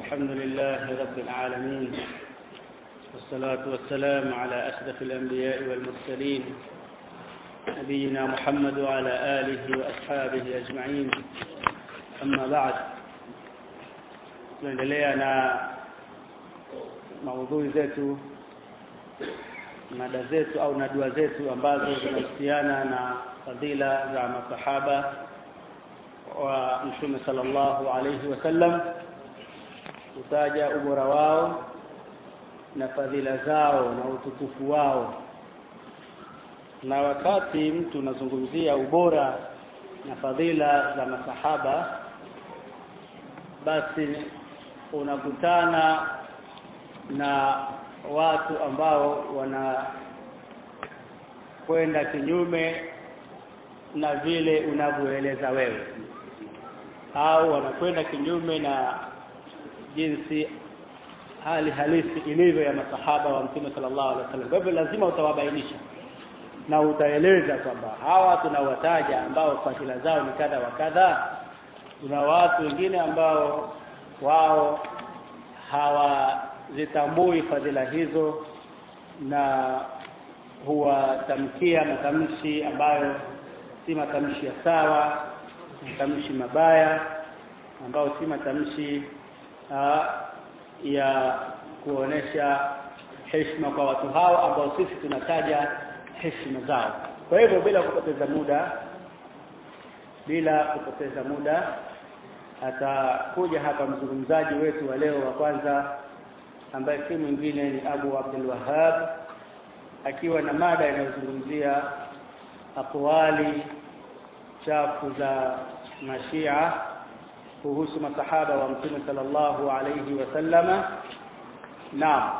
الحمد لله رب العالمين والصلاة والسلام على أشرف الأنبياء والمرسلين نبينا محمد وعلى آله وأصحابه أجمعين أما بعد tunaendelea na maudhui zetu mada zetu au na dua zetu ambazo zinahusiana na fadhila za masahaba wa mtume sallallahu alayhi wasallam kutaja ubora wao na fadhila zao na utukufu wao na wakati mtu unazungumzia ubora na fadhila za masahaba basi unakutana na watu ambao wana kwenda kinyume na vile unavyoeleza wewe au wanakwenda kinyume na jinsi hali halisi ilivyo ya masahaba wa mtume sallallahu alaihi wasallam. Kwa hivyo lazima utawabainisha na utaeleza kwamba hawa tunawataja ambao fadhila zao ni kadha wa kadha, kuna watu wengine ambao wao hawazitambui fadhila hizo na huwatamkia matamshi ambayo si matamshi ya sawa, matamshi mabaya ambayo si matamshi uh, ya kuonesha heshima kwa watu hao ambao sisi tunataja heshima zao. Kwa hivyo bila kupoteza muda, bila kupoteza muda, atakuja hapa mzungumzaji wetu wa leo wa kwanza ambaye si mwingine ni Abu Abdul Wahhab akiwa na mada inayozungumzia aqwali chafu za mashia kuhusu masahaba wa mtume sallallahu alayhi wasallama na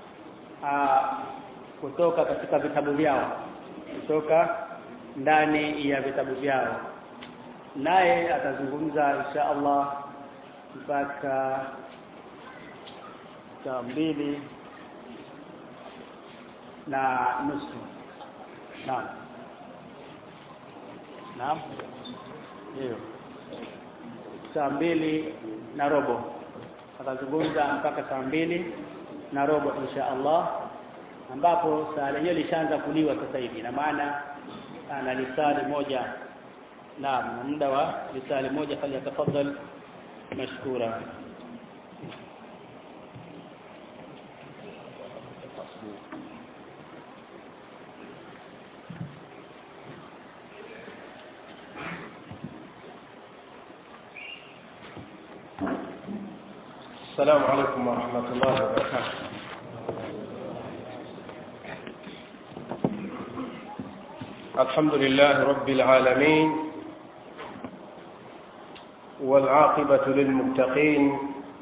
kutoka katika vitabu vyao kutoka ndani ya vitabu vyao naye atazungumza insha Allah mpaka saa mbili na nusu naam naam ndio saa mbili na robo atazungumza mpaka saa mbili na robo insha Allah ambapo saa lenyewe lishaanza kuliwa sasa hivi na maana ana lisali moja naam na muda wa lisali moja falyatafadhal mashkura السلام عليكم ورحمة الله وبركاته الحمد لله رب العالمين والعاقبة للمتقين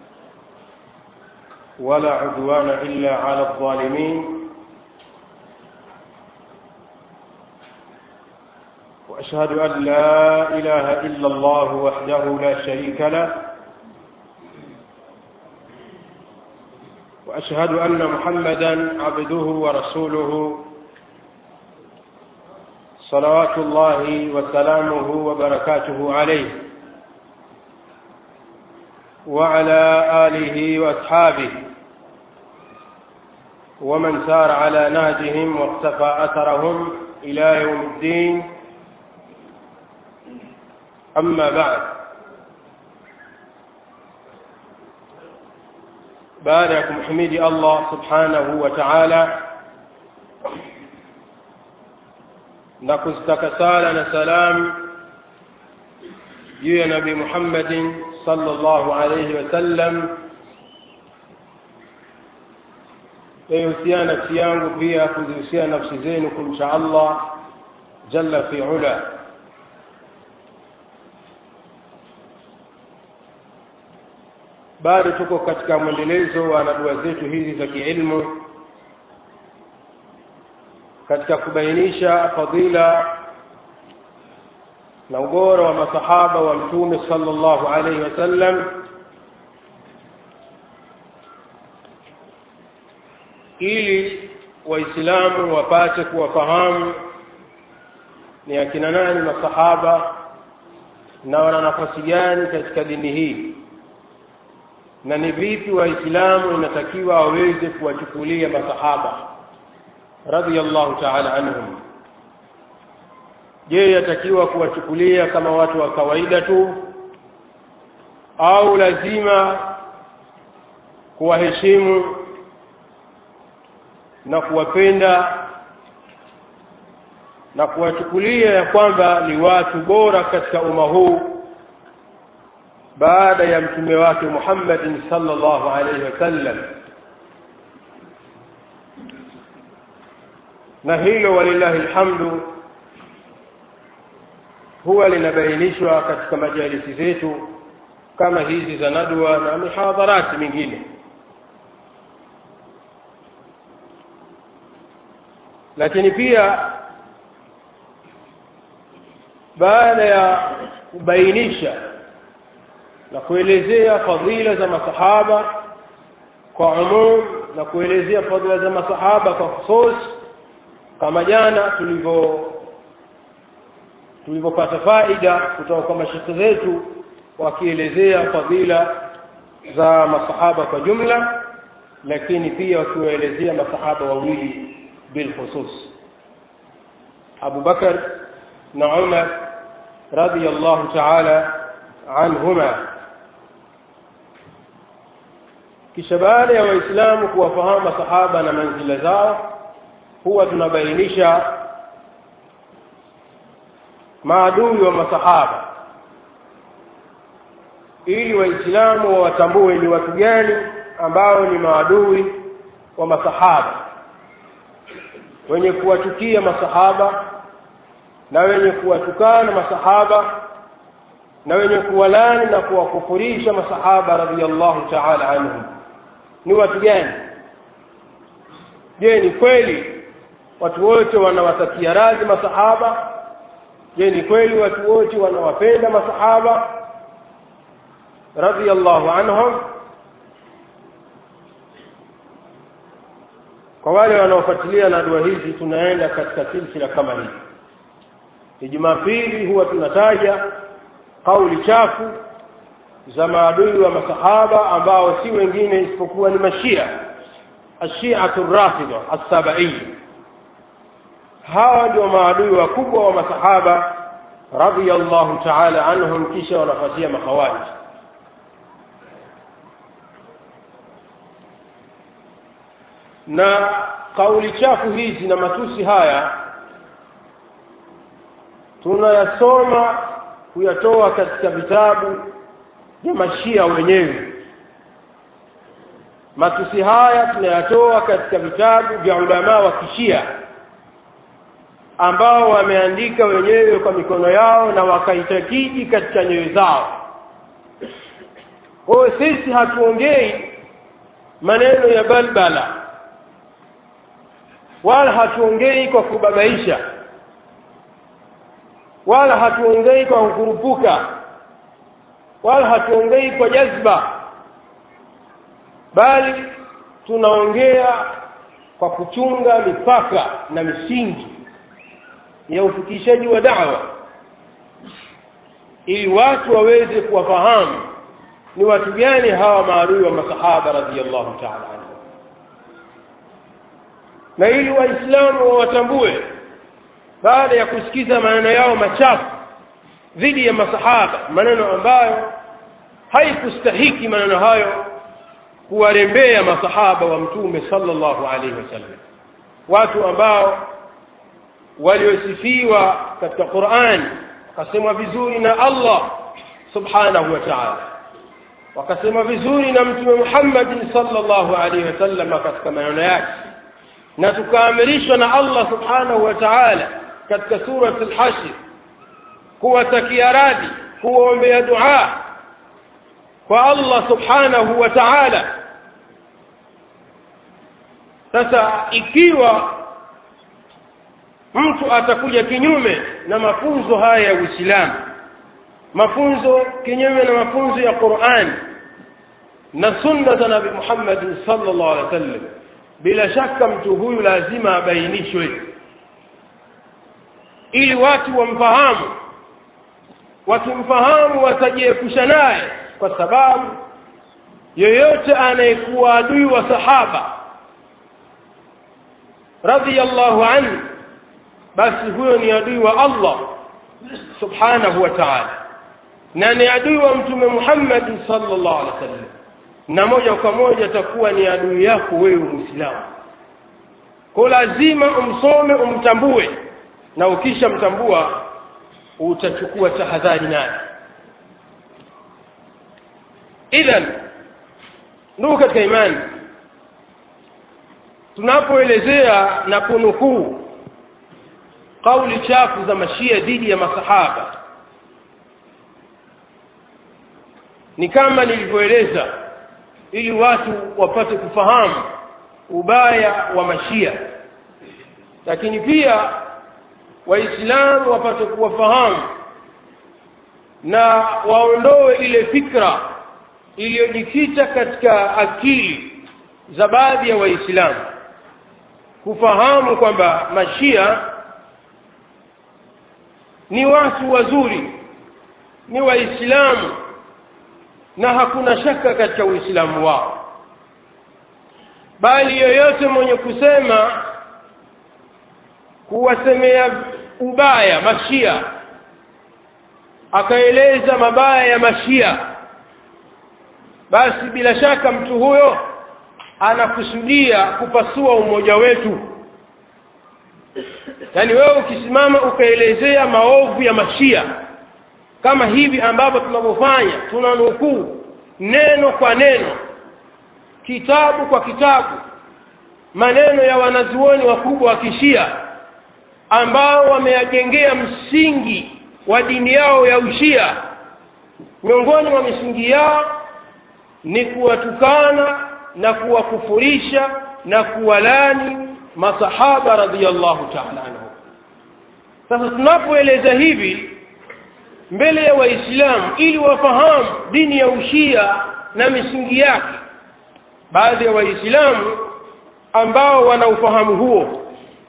ولا عدوان إلا على الظالمين وأشهد أن لا إله إلا الله وحده لا شريك له واشهد ان محمدا عبده ورسوله صلوات الله وسلامه وبركاته عليه وعلى اله واصحابه ومن سار على نهجهم واقتفى اثرهم الى يوم الدين اما بعد baada ya kumhimidi Allah subhanahu wa ta'ala na kuzitaka sala na salam juu ya Nabii Muhammadin sallallahu alayhi wasallam yahusiana nafsi yangu pia kuzihusiana nafsi zenu kumcha Allah jalla fi ula bado tuko katika mwendelezo wa nadua zetu hizi za kiilmu katika kubainisha fadila na ubora wa masahaba wa mtume sallallahu alaihi wasallam ili waislamu wapate kuwafahamu ni akina nani masahaba na wana nafasi gani katika dini hii na ni vipi waislamu inatakiwa waweze kuwachukulia masahaba radhiallahu taala anhum je yatakiwa kuwachukulia kama watu wa kawaida tu au lazima kuwaheshimu na kuwapenda na kuwachukulia ya kwamba ni watu bora katika umma huu baada ya mtume wake Muhammadin sallallahu alaihi wasallam na hilo walillahi alhamdu huwa linabainishwa katika majalisi zetu kama hizi za nadwa na mihadharati mingine lakini pia baada ya kubainisha na kuelezea fadhila za masahaba kwa umum na kuelezea fadhila za masahaba kwa khusus kama jana tulivyo tulivyopata faida kutoka kwa mashekhe zetu wakielezea fadhila za masahaba kwa jumla lakini pia wakiwaelezea masahaba wawili bilkhusus Abu Bakar na Umar radiyallahu ta'ala anhuma kisha baada ya waislamu kuwafahamu masahaba na manzila zao huwa tunabainisha maadui wa masahaba ili waislamu wawatambue ni watu gani ambao ni maadui wa masahaba wenye kuwachukia masahaba na wenye kuwatukana masahaba na wenye kuwalani na kuwakufurisha masahaba radhiallahu ta'ala anhum ni watu gani je ni kweli watu wote wanawatakia radhi masahaba je ni kweli watu wote wanawapenda masahaba radhiallahu anhum kwa wale wanaofuatilia na dua hizi tunaenda katika silsila kama hii ni jumapili huwa tunataja kauli chafu za maadui wa masahaba ambao si wengine isipokuwa ni mashia ashiatu rafida assabai hawa ndio maadui wakubwa wa masahaba radiyallahu ta'ala anhum kisha wanafuatia makhawarij na kauli chafu hizi na matusi haya tunayasoma kuyatoa katika vitabu vya mashia wenyewe matusi haya tunayatoa katika vitabu vya ulamaa wa kishia ambao wameandika wenyewe kwa mikono yao na wakaitakidi katika nyoyo zao kwa sisi hatuongei maneno ya balbala wala hatuongei kwa kubabaisha wala hatuongei kwa kukurupuka wala hatuongei kwa jazba bali tunaongea kwa kuchunga mipaka na misingi ya ufikishaji wa da'wa ili watu waweze kuwafahamu ni watu gani hawa maadui wa masahaba radhiyallahu ta'ala anhu na ili waislamu wawatambue baada ya kusikiza maneno yao machafu dhidi ya masahaba maneno ambayo haikustahiki maneno hayo kuwarembea masahaba wa mtume sallallahu alaihi wasallam watu ambao waliosifiwa katika Qur'an wakasemwa vizuri na Allah subhanahu wa ta'ala wakasema vizuri na mtume Muhammad sallallahu alaihi wasallam katika maneno yake na tukaamrishwa na Allah subhanahu wa ta'ala katika sura al-hashr kuwatakia radhi kuwaombea dua kwa Allah subhanahu wa ta'ala sasa ikiwa mtu atakuja kinyume na mafunzo haya ya Uislamu mafunzo kinyume na mafunzo ya Qur'an na sunna za Nabii Muhammad sallallahu alaihi wasallam bila shaka mtu huyu lazima abainishwe ili watu wamfahamu wakimfahamu watajiepusha naye kwa sababu yoyote anayekuwa adui wa sahaba radhiyallahu anhu basi huyo ni adui wa Allah subhanahu wa ta'ala na ni adui wa mtume Muhammad sallallahu alaihi wasallam na moja kwa moja atakuwa ni adui yako wewe Muislamu kwa lazima umsome umtambue na ukishamtambua utachukua tahadhari naye idhan ndugu katika imani tunapoelezea na kunukuu kauli chafu za mashia dhidi ya masahaba ni kama nilivyoeleza ili watu wapate kufahamu ubaya wa mashia lakini pia waislamu wapate kuwafahamu na waondoe ile fikra iliyojikita katika akili za baadhi ya waislamu kufahamu kwamba mashia ni watu wazuri ni waislamu na hakuna shaka katika uislamu wao bali yoyote mwenye kusema kuwasemea ubaya mashia akaeleza mabaya ya mashia basi bila shaka mtu huyo anakusudia kupasua umoja wetu yaani wewe ukisimama ukaelezea maovu ya mashia kama hivi ambavyo tunavyofanya tunanukuu neno kwa neno kitabu kwa kitabu maneno ya wanazuoni wakubwa wa kishia ambao wameyajengea msingi wa dini yao ya ushia miongoni mwa misingi yao ni kuwatukana na kuwakufurisha na kuwalani masahaba radhiallahu taala anhu sasa tunapoeleza hivi mbele ya waislamu ili wafahamu dini ya ushia na misingi yake baadhi ya waislamu ambao wana ufahamu huo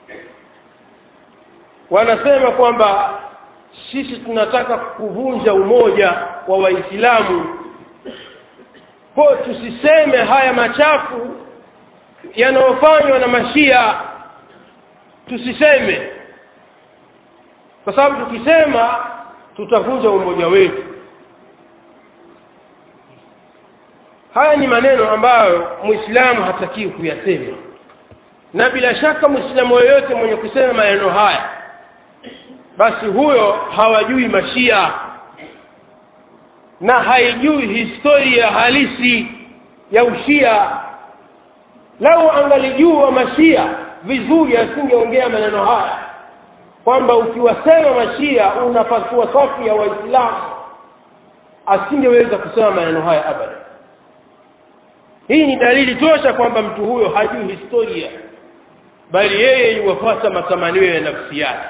wanasema kwamba sisi tunataka kuvunja umoja wa waislamu kwa tusiseme haya machafu yanayofanywa na mashia tusiseme kwa sababu tukisema tutavunja umoja wetu haya ni maneno ambayo muislamu hatakiwi kuyasema na bila shaka muislamu yoyote mwenye kusema maneno haya basi huyo hawajui mashia na haijui historia halisi ya ushia lau angalijua mashia vizuri asingeongea maneno haya kwamba ukiwasema mashia unapasua safu ya waislamu asingeweza kusema maneno haya abada hii ni dalili tosha kwamba mtu huyo hajui historia bali yeye yuwafata matamanio ya nafsi yake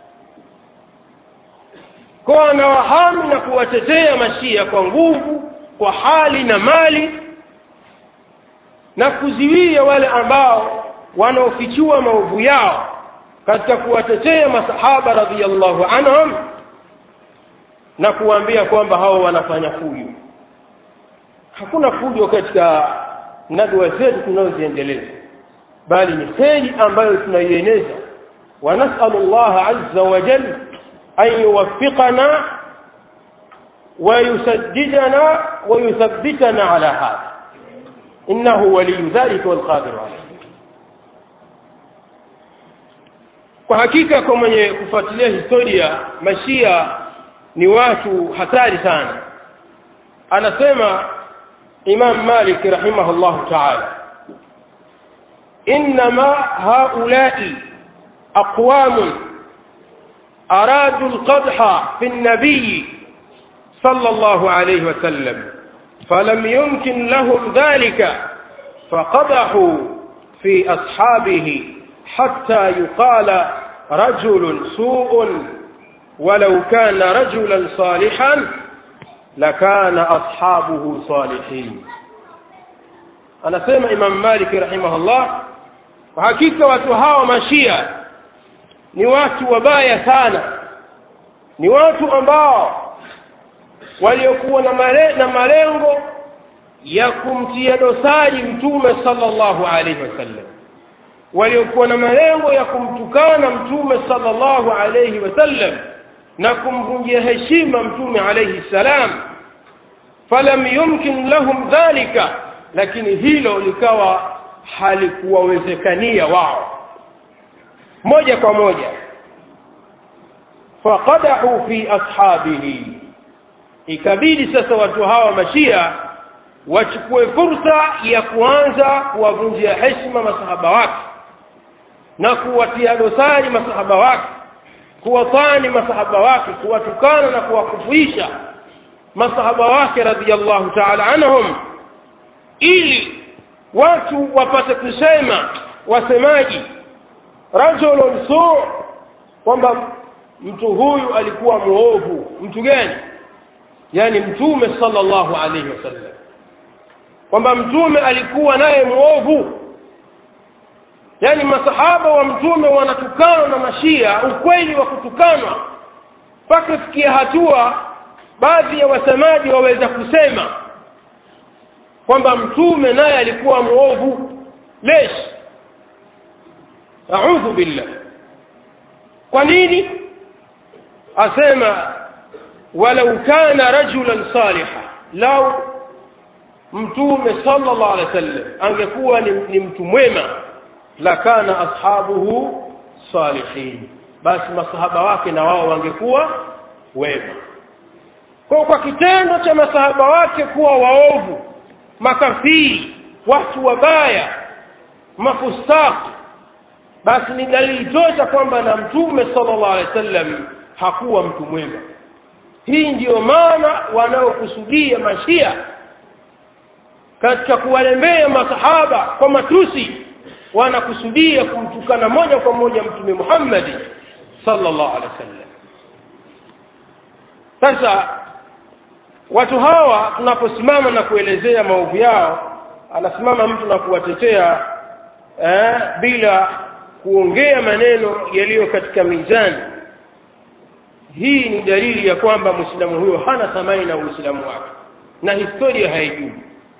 kwa anawahami na kuwatetea mashia kwa nguvu kwa hali na mali na kuziwia wale ambao wanaofichua maovu yao katika kuwatetea masahaba radhiallahu anhum na kuwaambia kwamba hao wanafanya fujo hakuna fujo katika nadwa zetu tunazoziendeleza bali ni kheri ambayo tunaieneza ونسأل الله عز وجل أن يوفقنا ويسددنا ويثبتنا على هذا إنه ولي ذلك والقادر عليه kwa hakika kwa mwenye kufuatilia historia mashia ni watu hatari sana anasema imam malik rahimahullahu taala innama haulai aqwamun aradu alqadha fi النبي صلى الله عليه وسلم فلم يمكن لهم ذلك فقدحوا في أصحابه حتى يقال رجل سوء ولو كان رجلا صالحا لكان أصحابه صالحين أنا سيما إمام مالك رحمه الله وحقيقة وتهاوى مشيئة ni watu wabaya sana ni watu ambao waliokuwa na, male, na malengo ya kumtia dosari mtume sallallahu alaihi wasallam waliokuwa na malengo ya kumtukana mtume sallallahu alaihi wasallam na kumvunjia heshima mtume alaihi salam falam yumkin lahum dhalika lakini hilo likawa halikuwawezekania wao moja kwa moja faqadahu fi ashabihi ikabidi sasa watu hawa mashia wachukue fursa ya kuanza kuwavunjia heshima masahaba wake na kuwatia dosari masahaba wake kuwatani masahaba wake kuwatukana na kuwakufuisha masahaba wake radhiallahu taala anhum ili watu wapate kusema wasemaji rajulun su kwamba mtu huyu alikuwa muovu mtu gani yani mtume sallallahu alaihi wasallam kwamba mtume alikuwa naye muovu yani masahaba wa mtume wanatukanwa na mashia ukweli wa kutukanwa mpaka fikia hatua baadhi ya wasemaji waweza kusema kwamba mtume naye alikuwa muovu lesh audhu billah kwa nini asema walau kana rajulan saliha lau mtume sallallahu alaihi wasallam angekuwa ni, ni mtu mwema lakana ashabuhu salihin basi masahaba wake na wao wangekuwa wema kwa kwa kitendo cha masahaba wake kuwa waovu makafiri watu wabaya mafustaki basi ni dalili tosha kwamba na mtume sallallahu alaihi wasallam hakuwa mtu mwema hii ndiyo maana wanaokusudia mashia katika kuwalembea masahaba kwa matusi wanakusudia kumtukana moja kwa moja mtume Muhammad sallallahu alaihi wasallam sasa watu hawa tunaposimama na kuelezea maovu yao anasimama mtu na kuwatetea eh, bila kuongea maneno yaliyo katika mizani hii ni dalili ya kwamba mwislamu huyo hana thamani na uislamu wake na historia haijui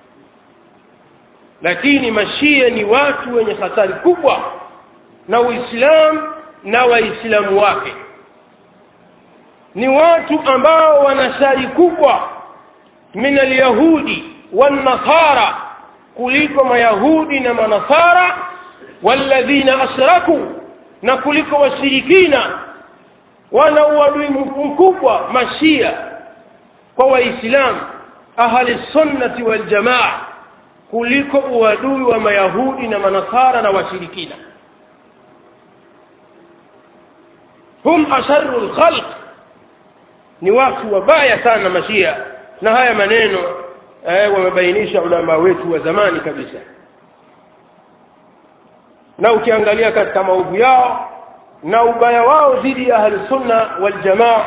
lakini mashia ni watu wenye hatari kubwa na uislamu na waislamu wake ni watu ambao wana shari kubwa min alyahudi wannasara kuliko mayahudi na manasara walladhina ashraku na kuliko washirikina wana uadui mkubwa mashia kwa waislamu ahli sunnati waljamaa kuliko uadui wa mayahudi na manasara na washirikina hum asharu lkhalq ni watu wabaya sana mashia na haya maneno eh, wamebainisha ulama wetu wa zamani kabisa na ukiangalia katika maovu yao na ubaya wao dhidi ya ahlusunna waljamaa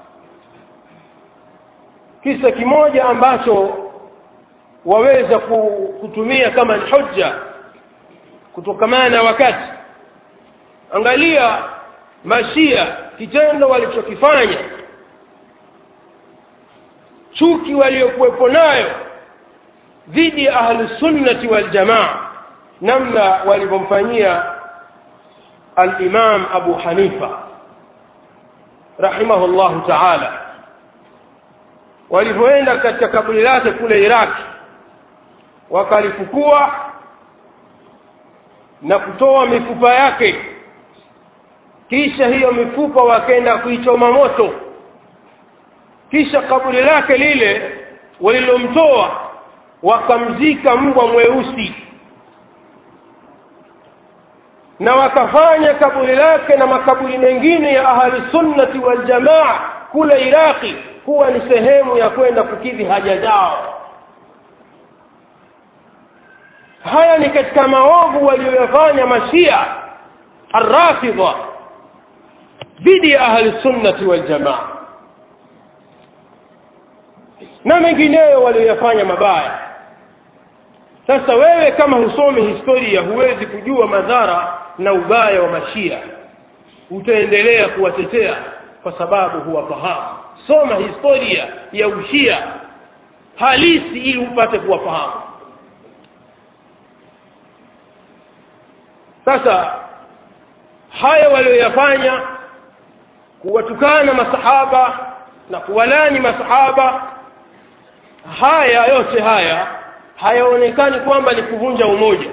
kisa kimoja ambacho waweza kutumia kama ni hujja kutokamana na wakati angalia mashia kitendo walichokifanya chuki waliokuwepo nayo dhidi ya ahlusunnati waljamaa namna walivyomfanyia alimam abu hanifa rahimahullahu taala walivyoenda katika kaburi lake kule iraki wakalifukua na kutoa mifupa yake kisha hiyo mifupa wakaenda kuichoma moto kisha kaburi lake lile walilomtoa wakamzika mbwa mweusi na wakafanya kaburi lake na makaburi mengine ya ahli sunnati waljamaa kule iraqi kuwa ni sehemu ya kwenda kukidhi haja zao haya ni katika maovu waliyoyafanya mashia arrafidha dhidi ya ahli sunnati waljamaa na mengineyo walioyafanya mabaya sasa wewe kama husomi historia huwezi kujua madhara na ubaya wa mashia utaendelea kuwatetea kwa sababu huwafahamu soma historia ya ushia halisi ili upate kuwafahamu sasa haya walioyafanya kuwatukana masahaba na kuwalani masahaba haya yote haya hayaonekani kwamba ni kuvunja umoja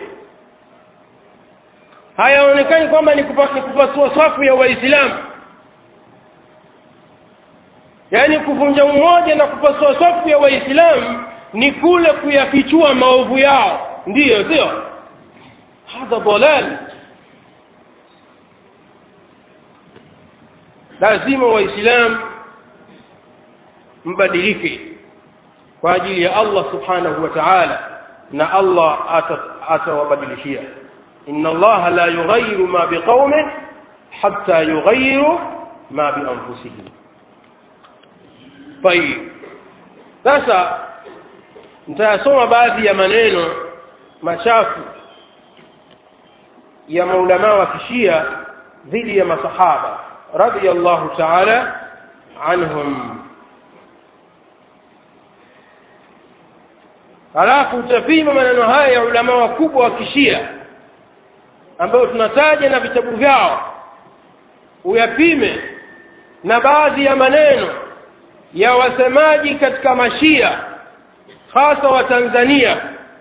hayaonekani kwamba ni kupa- ni kupasua safu ya waislamu yaani kuvunja umoja na kupasua safu ya waislamu ni kule kuyafichua maovu yao ndiyo sio hadha dalal lazima waislamu mbadilike kwa ajili ya allah subhanahu wa taala na allah ata- atawabadilishia inna allaha la yughayiru ma biqaumin hatta yughayiru ma bianfusihim tayib sasa nitayasoma baadhi ya maneno machafu ya maulamaa wa kishia dhidi ya masahaba radiyallahu taala anhum halafu utapima maneno haya ya ulamaa wakubwa wa kishia ambayo tunataja na vitabu vyao uyapime na baadhi ya maneno ya wasemaji katika mashia hasa wa tanzania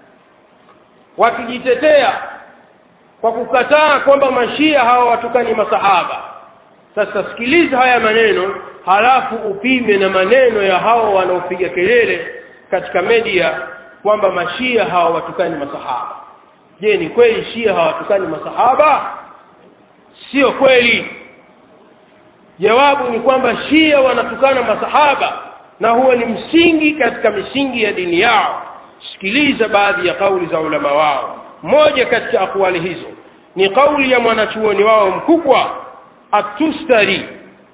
wakijitetea kwa kukataa kwamba mashia hawa watukani masahaba sasa sikiliza haya maneno halafu upime na maneno ya hao wanaopiga kelele katika media kwamba mashia hawa watukani masahaba je ni kweli shia hawatukani masahaba sio kweli jawabu ni kwamba shia wanatukana masahaba na huo ni msingi katika misingi ya dini yao sikiliza baadhi ya kauli za ulama wao moja katika akwali hizo ni kauli ya mwanachuoni wao mkubwa atustari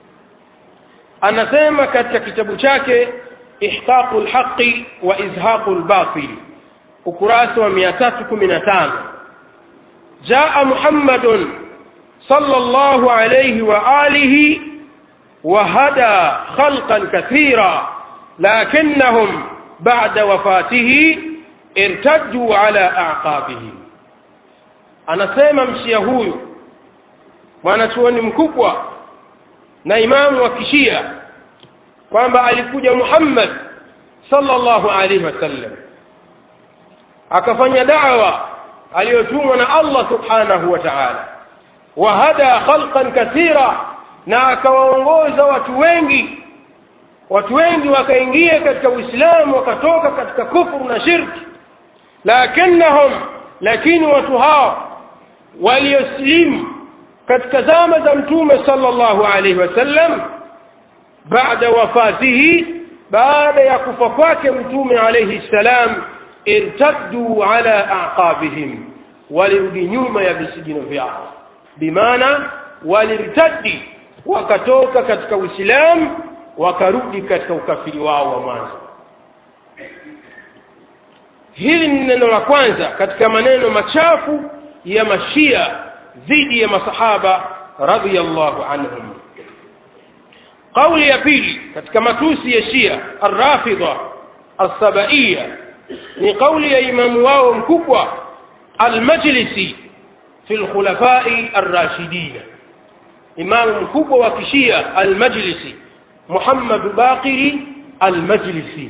anasema katika kitabu chake ihqaqu lhaqi wa izhaqu lbatili ukurasa wa mia tatu kumi na tano jaa muhammadun صلى الله عليه وآله وهدى خلقا كثيرا لكنهم بعد وفاته ارتدوا على أعقابهم anasema mshia huyu mwanachuoni mkubwa na imamu wa kishia kwamba alikuja muhammad sallallahu alaihi wasallam akafanya dawa aliyotumwa na allah subhanahu wa taala wahada khalqan kathira na akawaongoza watu wengi watu wengi wakaingia katika uislamu wakatoka katika kufuru na shirki lakinnahum lakini watu hao walioslimu katika zama za mtume sallallahu alaihi wasallam baada wafatihi baada ya kufa kwake mtume alaihi ssalam irtaddu ala aqabihim walirudi nyuma ya visigino vyao bimaana walirtaddi wakatoka katika uislamu wakarudi katika ukafiri wao wa mwanzo hili ni neno la kwanza katika maneno machafu ya mashia dhidi ya masahaba radiyallahu anhum kauli ya pili katika matusi ya shia arrafidha alsabaiya ni kauli ya imamu wao mkubwa almajlisi fi lkhulafai arrashidina imamu mkubwa wa kishia almajlisi muhammadu baqiri almajlisi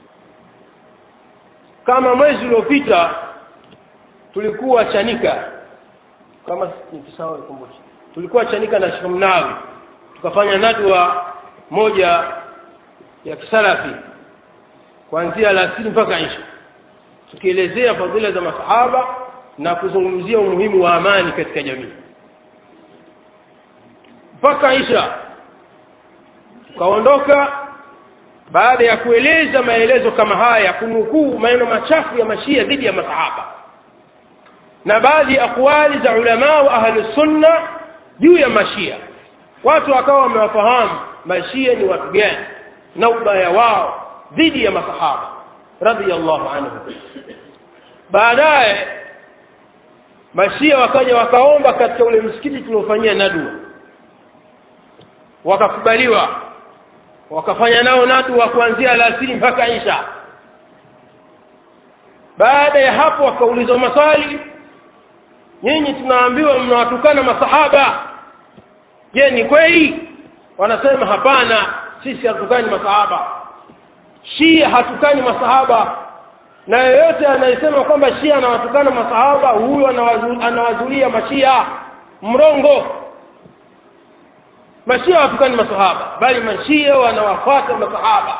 kama mwezi uliopita tulikuwa chanika kama nikisahau nikumbushe tulikuwa chanika na Sheikh Mnawi tukafanya nadwa moja ya kisalafi kuanzia alasiri mpaka isha tukielezea fadhila za masahaba na kuzungumzia umuhimu wa amani katika jamii mpaka isha tukaondoka baada ya kueleza maelezo kama haya kunukuu maneno machafu ya mashia dhidi ya masahaba na baadhi ya akwali za ulamaa wa ahlusunna juu ya mashia watu wakawa wamewafahamu mashia ni watu gani na ubaya wao dhidi ya masahaba radhiallahu anhu baadaye mashia wakaja wakaomba katika ule msikiti tuliofanyia nadua wakakubaliwa wakafanya nao nadua kuanzia alasiri mpaka isha baada ya hapo wakaulizwa maswali nyinyi tunaambiwa mnawatukana masahaba je ni kweli wanasema hapana sisi hatukani masahaba shia hatukani masahaba na yeyote anayesema kwamba shia anawatukana masahaba huyo anawazu- anawazulia mashia mrongo mashia hawatukani masahaba bali mashia wanawafuata masahaba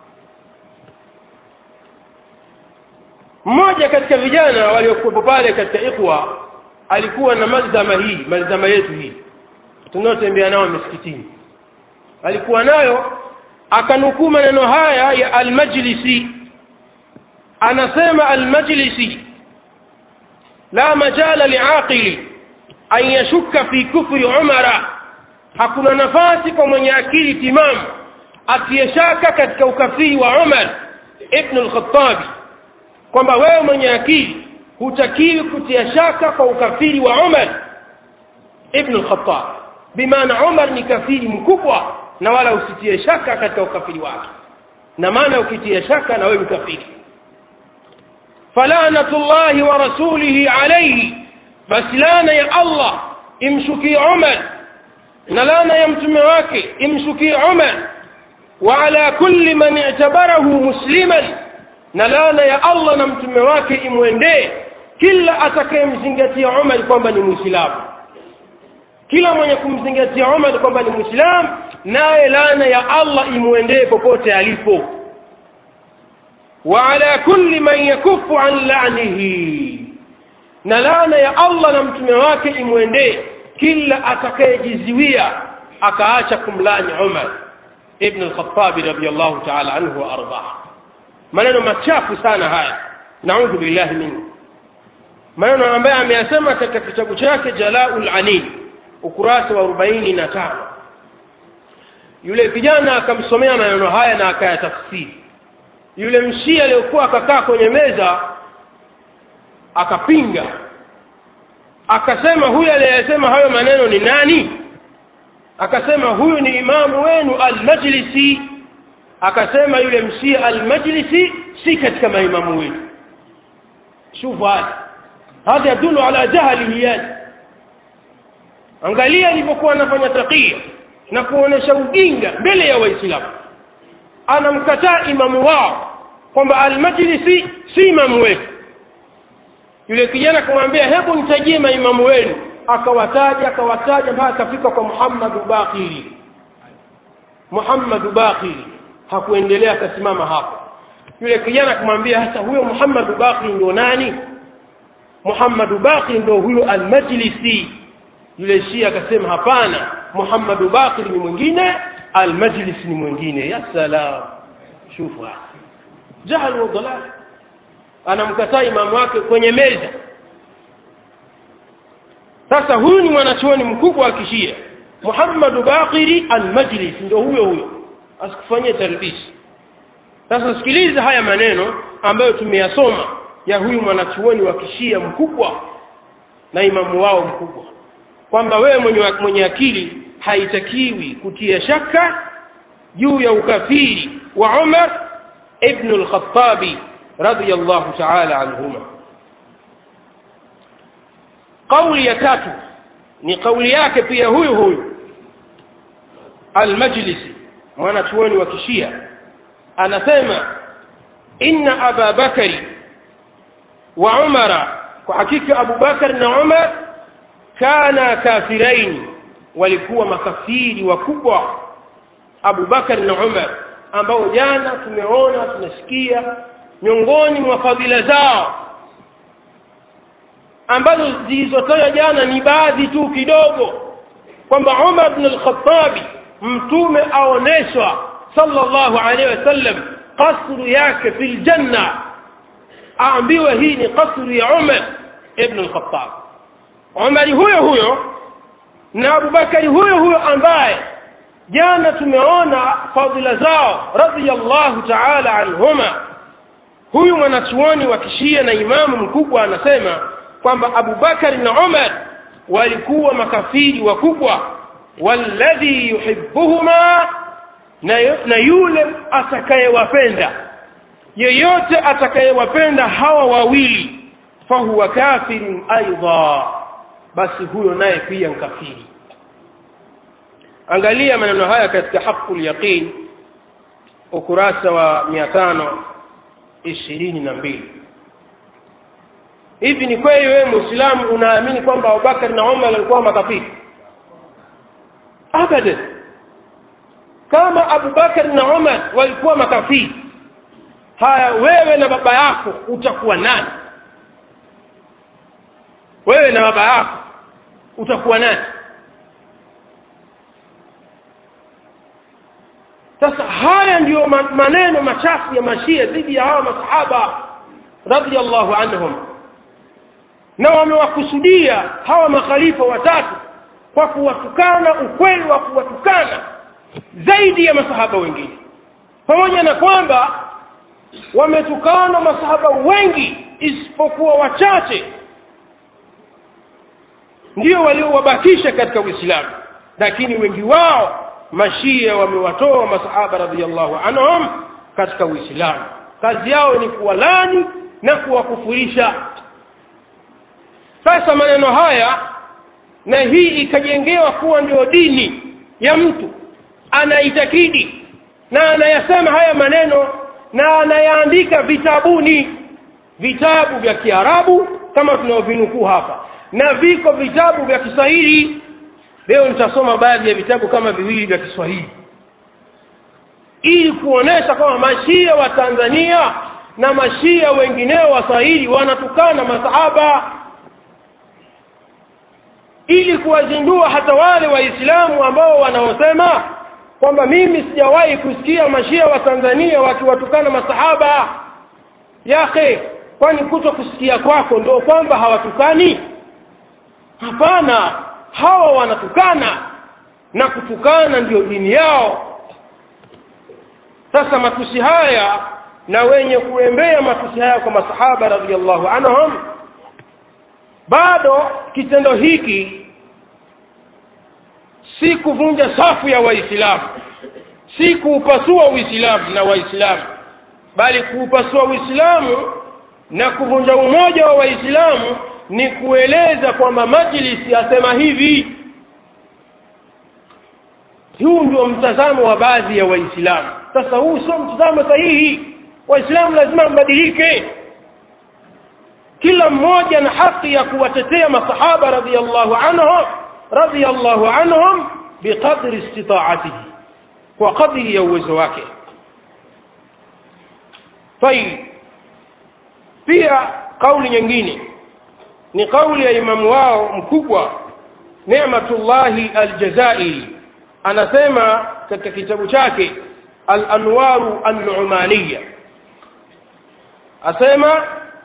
mmoja katika vijana waliokuwepo pale katika ikhwa alikuwa na malzama hii malzama yetu hii tunaotembea nao misikitini alikuwa nayo akanukuu maneno haya ya almajlisi anasema almajlisi la majala liaqili an yashukka fi kufri umara hakuna nafasi kwa mwenye akili timamu asiyeshaka katika ukafiri wa umar ibnu lkhatabi kwamba wewe mwenye akili hutakiwi kutia shaka kwa ukafiri wa umar ibnu lkhatab bimaana umar ni kafiri mkubwa na wala usitie shaka katika ukafiri wake na maana ukitia shaka na wewe mkafiri falanatu llahi wa rasulihi alaihi basi laana ya allah imshukie umar na laana ya mtume wake imshukie umar wa ala kulli man i'tabarahu musliman na laana ya allah na mtume wake imwendee kila atakayemzingatia umar kwamba ni mwislamu kila mwenye kumzingatia umar kwamba ni mwislamu naye laana ya allah imwendee popote alipo wa ala kulli man yakufu an lanihi na laana ya allah na mtume wake imwendee kila atakayejiziwia akaacha kumlani umar ibn lkhatabi radiallahu taala anhu wa ardah maneno machafu sana haya naudhu billahi minhu maneno ambayo ameyasema katika kitabu chake jalaul anin ukurasa wa arobaini na tano yule kijana akamsomea maneno haya na akayatafsiri yule mshia aliyokuwa akakaa kwenye meza akapinga akasema huyu aliyesema hayo maneno ni nani akasema huyu ni imamu wenu almajlisi akasema yule mshia almajlisi si katika maimamu wenu shufu hada hadha yadulu ala jahlihi yani angalia alivyokuwa anafanya takia na kuonesha ujinga mbele ya waislamu anamkataa imamu wao kwamba almajlisi si imamu wetu yule kijana akamwambia hebu nitajie maimamu wenu akawataja akawataja mpaka akafika kwa muhammadu bakiri muhammadu bakiri hakuendelea akasimama hapo yule kijana akamwambia hasa huyo muhammadu bakiri ndio nani muhammadu bakiri ndio huyo almajlisi yule shia akasema hapana muhammadu bakiri ni mwingine almajlis ni mwingine ya salam shufu jahal wa dalal anamkataa imamu wake kwenye meza sasa huyu ni mwanachuoni mkubwa wa kishia muhammadu bakiri almajlis ndio huyo huyo asikufanyie tarbisi sasa sikiliza haya maneno ambayo tumeyasoma ya huyu mwanachuoni wa kishia mkubwa na imamu wao mkubwa kwamba wewe mwenye, mwenye akili haitakiwi kutia shaka juu ya ukafiri wa umar ibnu lkhatabi radiallahu taala anhuma kauli ya tatu ni kauli yake pia huyu huyu almajlisi mwanachuoni wa kishia anasema inna aba bakari wa umara kwa hakika abu bakar na umar kana kafiraini walikuwa makafiri wakubwa abu bakar na umar ambao jana tumeona tunasikia miongoni mwa fadhila zao ambazo zilizotajwa jana ni baadhi tu kidogo kwamba umar bn lkhatabi mtume aoneshwa sallallahu alaihi wasallam kasru yake fi ljanna aambiwe hii ni kasru ya umar ibn lkhatab umari huyo huyo na abubakari huyo huyo ambaye jana tumeona fadhila zao radiallahu taala anhuma huyu mwanachuoni wa kishia na imamu mkubwa anasema kwamba abubakari na umar walikuwa makafiri wakubwa walladhi yuhibuhuma na, na yule atakayewapenda yeyote atakayewapenda hawa wawili fahuwa kafirun aidha basi huyo naye pia nkafiri angalia maneno haya katika haqu lyaqin ukurasa wa mia tano ishirini na mbili hivi ni kweli wewe mwislamu unaamini kwamba abubakar na umar walikuwa makafiri abadan kama abubakar na umar walikuwa makafiri haya wewe na baba yako utakuwa nani wewe na baba yako utakuwa nani sasa haya ndiyo maneno machafu ya mashia dhidi ya hawa masahaba radiallahu anhum na wamewakusudia hawa makhalifa watatu kwa kuwatukana ukweli wa kuwatukana zaidi ya masahaba wengine pamoja na kwamba wametukana masahaba wengi isipokuwa wachache ndio waliowabakisha katika uislamu lakini wengi wao mashia wamewatoa masahaba radiallahu anhum katika uislamu kazi yao ni kuwalani na kuwakufurisha sasa maneno haya na hii ikajengewa kuwa ndio dini ya mtu anaitakidi na anayasema haya maneno na anayaandika vitabuni vitabu vya kiarabu kama tunavyovinukuu hapa na viko vitabu vya kiswahili leo nitasoma baadhi ya vitabu kama viwili vya kiswahili ili kuonesha kwamba mashia wa tanzania na mashia wengineo waswahili wanatukana masahaba ili kuwazindua hata wale waislamu ambao wanaosema kwamba mimi sijawahi kusikia mashia wa tanzania wakiwatukana masahaba yake kwani kuto kusikia kwako ndio kwamba hawatukani hapana hawa wanatukana na kutukana ndiyo dini yao sasa matusi haya na wenye kuembea matusi haya kwa masahaba radiallahu anhum bado kitendo hiki si kuvunja safu ya waislamu si kuupasua uislamu na waislamu bali kuupasua uislamu na kuvunja umoja wa waislamu ni kueleza kwamba majlisi asema hivi huu ndio mtazamo wa baadhi ya waislamu sasa huu sio mtazamo sahihi waislamu lazima mbadilike kila mmoja na haki ya kuwatetea masahaba radiallahu anhum radiallahu anhum biqadri istitaatihi kwa kadri ya uwezo wake tayib pia kauli nyingine ni kauli ya imamu wao mkubwa nematullahi aljazairi anasema katika kitabu chake alanwaru annumaniya asema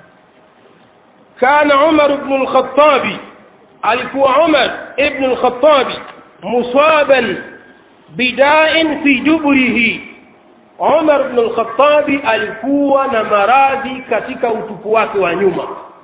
kana umar bnu lkhatabi alikuwa umar ibnu lkhatabi musaban bidain fi juburihi umar bnu lkhatabi alikuwa na maradhi katika utupu wake wa nyuma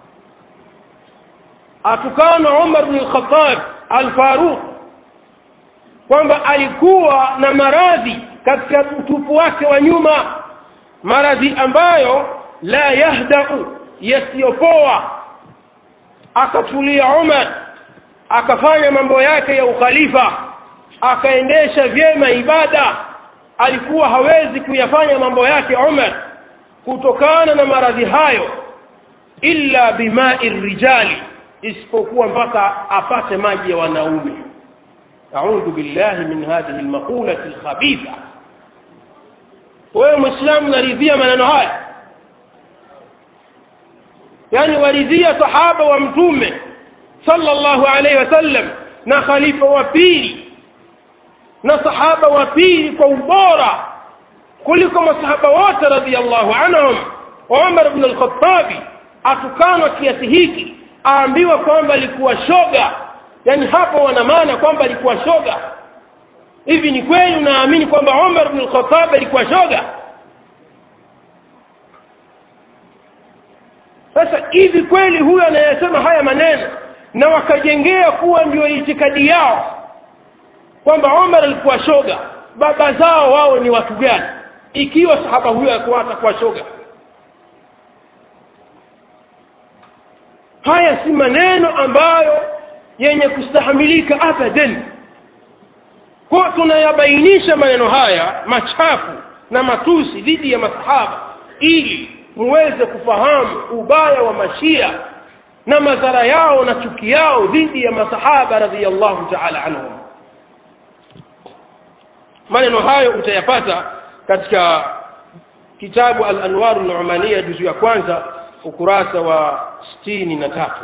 atukana umar bnu lkhatab alfaruq kwamba alikuwa na maradhi katika utupu wake wa nyuma maradhi ambayo la yahdau yasiyopoa akatulia umar akafanya mambo yake ya ukhalifa akaendesha vyema ibada alikuwa hawezi kuyafanya mambo yake umar kutokana na maradhi hayo illa bimai rijali isipokuwa mpaka apate maji ya wanaume audhu billahi min hadhihi lmaqulati lkhabitha wewe mwislamu naridhia maneno haya yaani waridhia sahaba wa mtume sallallahu alaihi wasallam na khalifa wa pili na sahaba wa pili kwa ubora kuliko masahaba wote radiallahu anhum umar bnu lkhatabi atukanwa kiasi hiki aambiwa kwamba alikuwa shoga yaani hapo wana maana kwamba alikuwa shoga hivi ni kweli unaamini kwamba umar bnu lkhatabi alikuwa shoga sasa hivi kweli huyo anayesema haya maneno na wakajengea kuwa ndio itikadi yao kwamba umar alikuwa shoga baba zao wao ni watu gani ikiwa sahaba huyo alikuwa atakuwa shoga haya si maneno ambayo yenye kustahamilika abadan kwa tunayabainisha maneno haya machafu na matusi dhidi ya masahaba ili muweze kufahamu ubaya wa mashia na madhara yao na chuki yao dhidi ya masahaba radhiallahu taala anhum maneno hayo utayapata katika kitabu al-anwaru numania juzu ya kwanza ukurasa wa sitini na tatu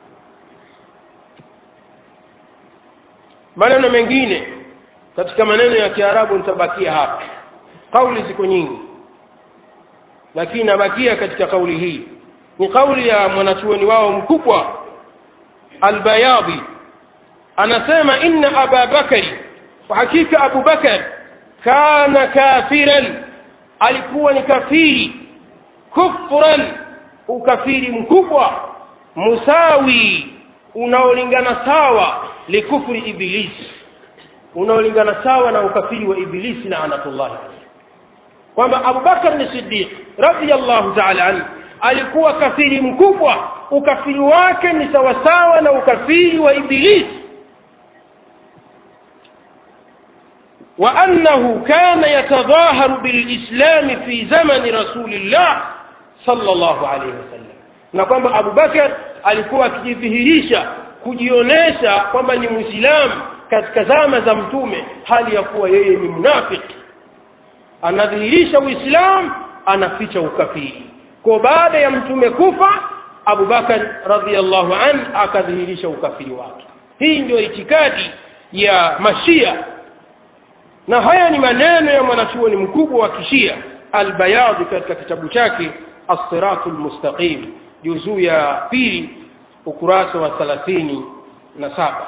maneno mengine katika maneno ya kiarabu nitabakia hapa kauli ziko nyingi lakini nabakia katika kauli hii ni kauli ya mwanachuoni wao mkubwa albayadhi anasema inna aba bakari kwa hakika abu bakar kana kafiran alikuwa ni kafiri kufran ukafiri mkubwa musawi unaolingana sawa likufri ibilisi unaolingana sawa na ukafiri wa ibilisi laanatullahi kwamba abubakar ni sidiq radiallahu taala anhu alikuwa kafiri mkubwa ukafiri wake ni sawasawa na ukafiri wa ibilisi وأنه كان يتظاهر بالإسلام في زمن رسول الله صلى الله عليه وسلم na kwamba abubakar alikuwa akijidhihirisha kujionyesha kwamba ni mwislamu katika zama za mtume hali ya kuwa yeye ni mnafiki anadhihirisha uislamu anaficha ukafiri kwa baada ya mtume kufa abubakar radiallahu an akadhihirisha ukafiri wake hii ndio itikadi ya mashia na haya ni maneno ya mwanachuoni mkubwa wa kishia albayadhi katika kitabu chake assiratu lmustaqim juzuu ya pili ukurasa wa thalathini na saba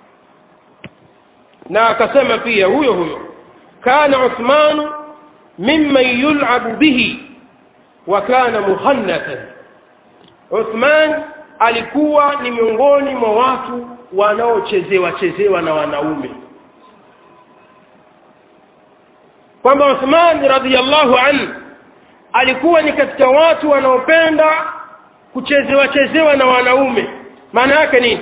na akasema pia huyo huyo kana uthmanu mimman yulabu bihi wa kana muhannathan uthman alikuwa ni miongoni mwa watu wanaochezewa chezewa na wanaume kwamba uthman radiallahu anhu alikuwa ni katika watu wanaopenda kuchezewa chezewa na wanaume maana yake nini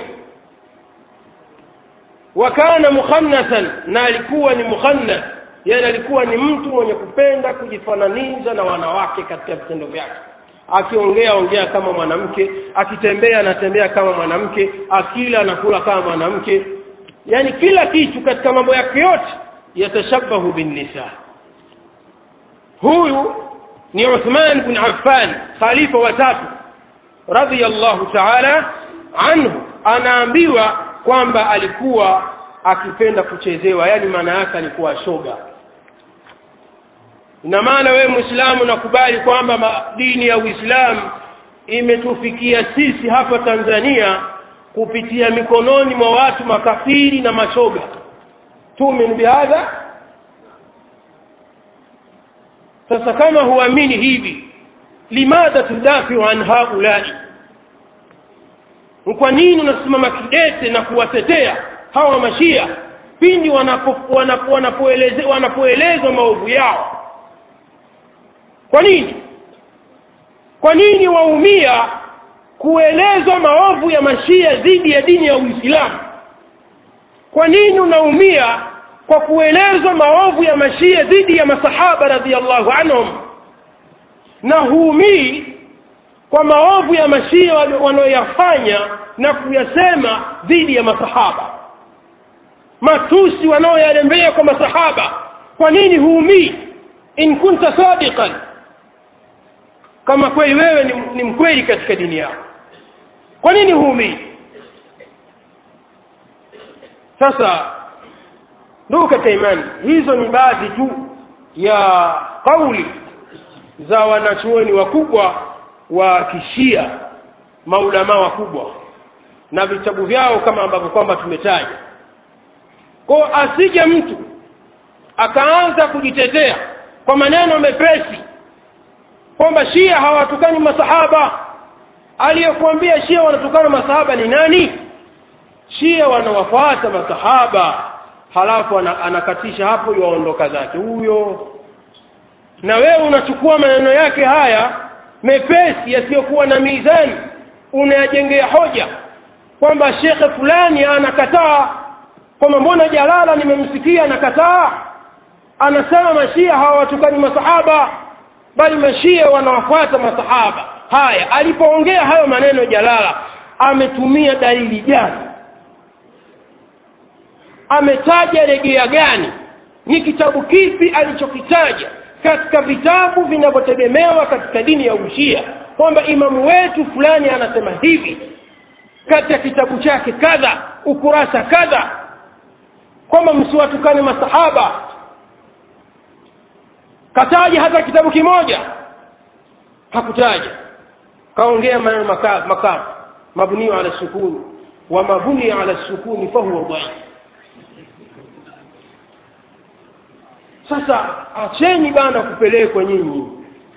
wa kana mukhannathan na alikuwa ni mukhannath yani alikuwa ni mtu mwenye kupenda kujifananiza na wanawake katika vitendo vyake akiongea ongea kama mwanamke akitembea anatembea kama mwanamke akila anakula kama mwanamke yani kila kitu katika mambo yake yote yatashabahu binnisa huyu ni uthman bin affan khalifa watatu radiyallahu taala anhu anaambiwa kwamba alikuwa akipenda kuchezewa yani maana yake alikuwa shoga ina maana wewe mwislamu nakubali kwamba dini ya uislamu imetufikia sisi hapa tanzania kupitia mikononi mwa watu makafiri na mashoga tumin bihadha sasa kama huamini hivi limadha tudafiu an haulai kwa nini unasimama kidete na kuwatetea hawa mashia pindi wanapoelezwa wanapo, wanapo wanapoelezwa maovu yao kwa nini kwa nini waumia kuelezwa maovu ya mashia dhidi ya dini ya uislamu kwa nini unaumia kwa kuelezwa maovu ya mashia dhidi ya masahaba radhiallahu anhum na huumii kwa maovu ya mashia wanaoyafanya na kuyasema dhidi ya masahaba matusi wanaoyalembea kwa masahaba kwa nini huumii in kunta sadiqan kama kweli wewe ni, ni mkweli katika dini yako kwa nini huumii sasa ndugu katika imani hizo ni baadhi tu ya kauli za wanachuoni wakubwa wa kishia maulamaa wakubwa na vitabu vyao kama ambavyo kwamba tumetaja kwao asije mtu akaanza kujitetea kwa maneno mepesi kwamba shia hawatukani masahaba aliyekuambia shia wanatukana masahaba ni nani shia wanawafuata masahaba halafu anakatisha hapo yaondoka zake huyo na wewe unachukua maneno yake haya mepesi yasiyokuwa na mizani unayajengea hoja kwamba shekhe fulani anakataa kwamba mbona jalala nimemsikia anakataa anasema mashia hawawatukani masahaba bali mashia wanawafuata masahaba haya alipoongea hayo maneno jalala ametumia dalili gani ametaja rejea gani ni kitabu kipi alichokitaja katika vitabu vinavyotegemewa katika dini ya ushia kwamba imamu wetu fulani anasema hivi katika kitabu chake kadha ukurasa kadha kwamba msiwatukane masahaba kataja hata kitabu kimoja hakutaja kaongea maneno makavu makavu mabniu ala sukuni wa mabuni ala sukuni fahuwa dhaif sasa acheni bana kupelekwa nyinyi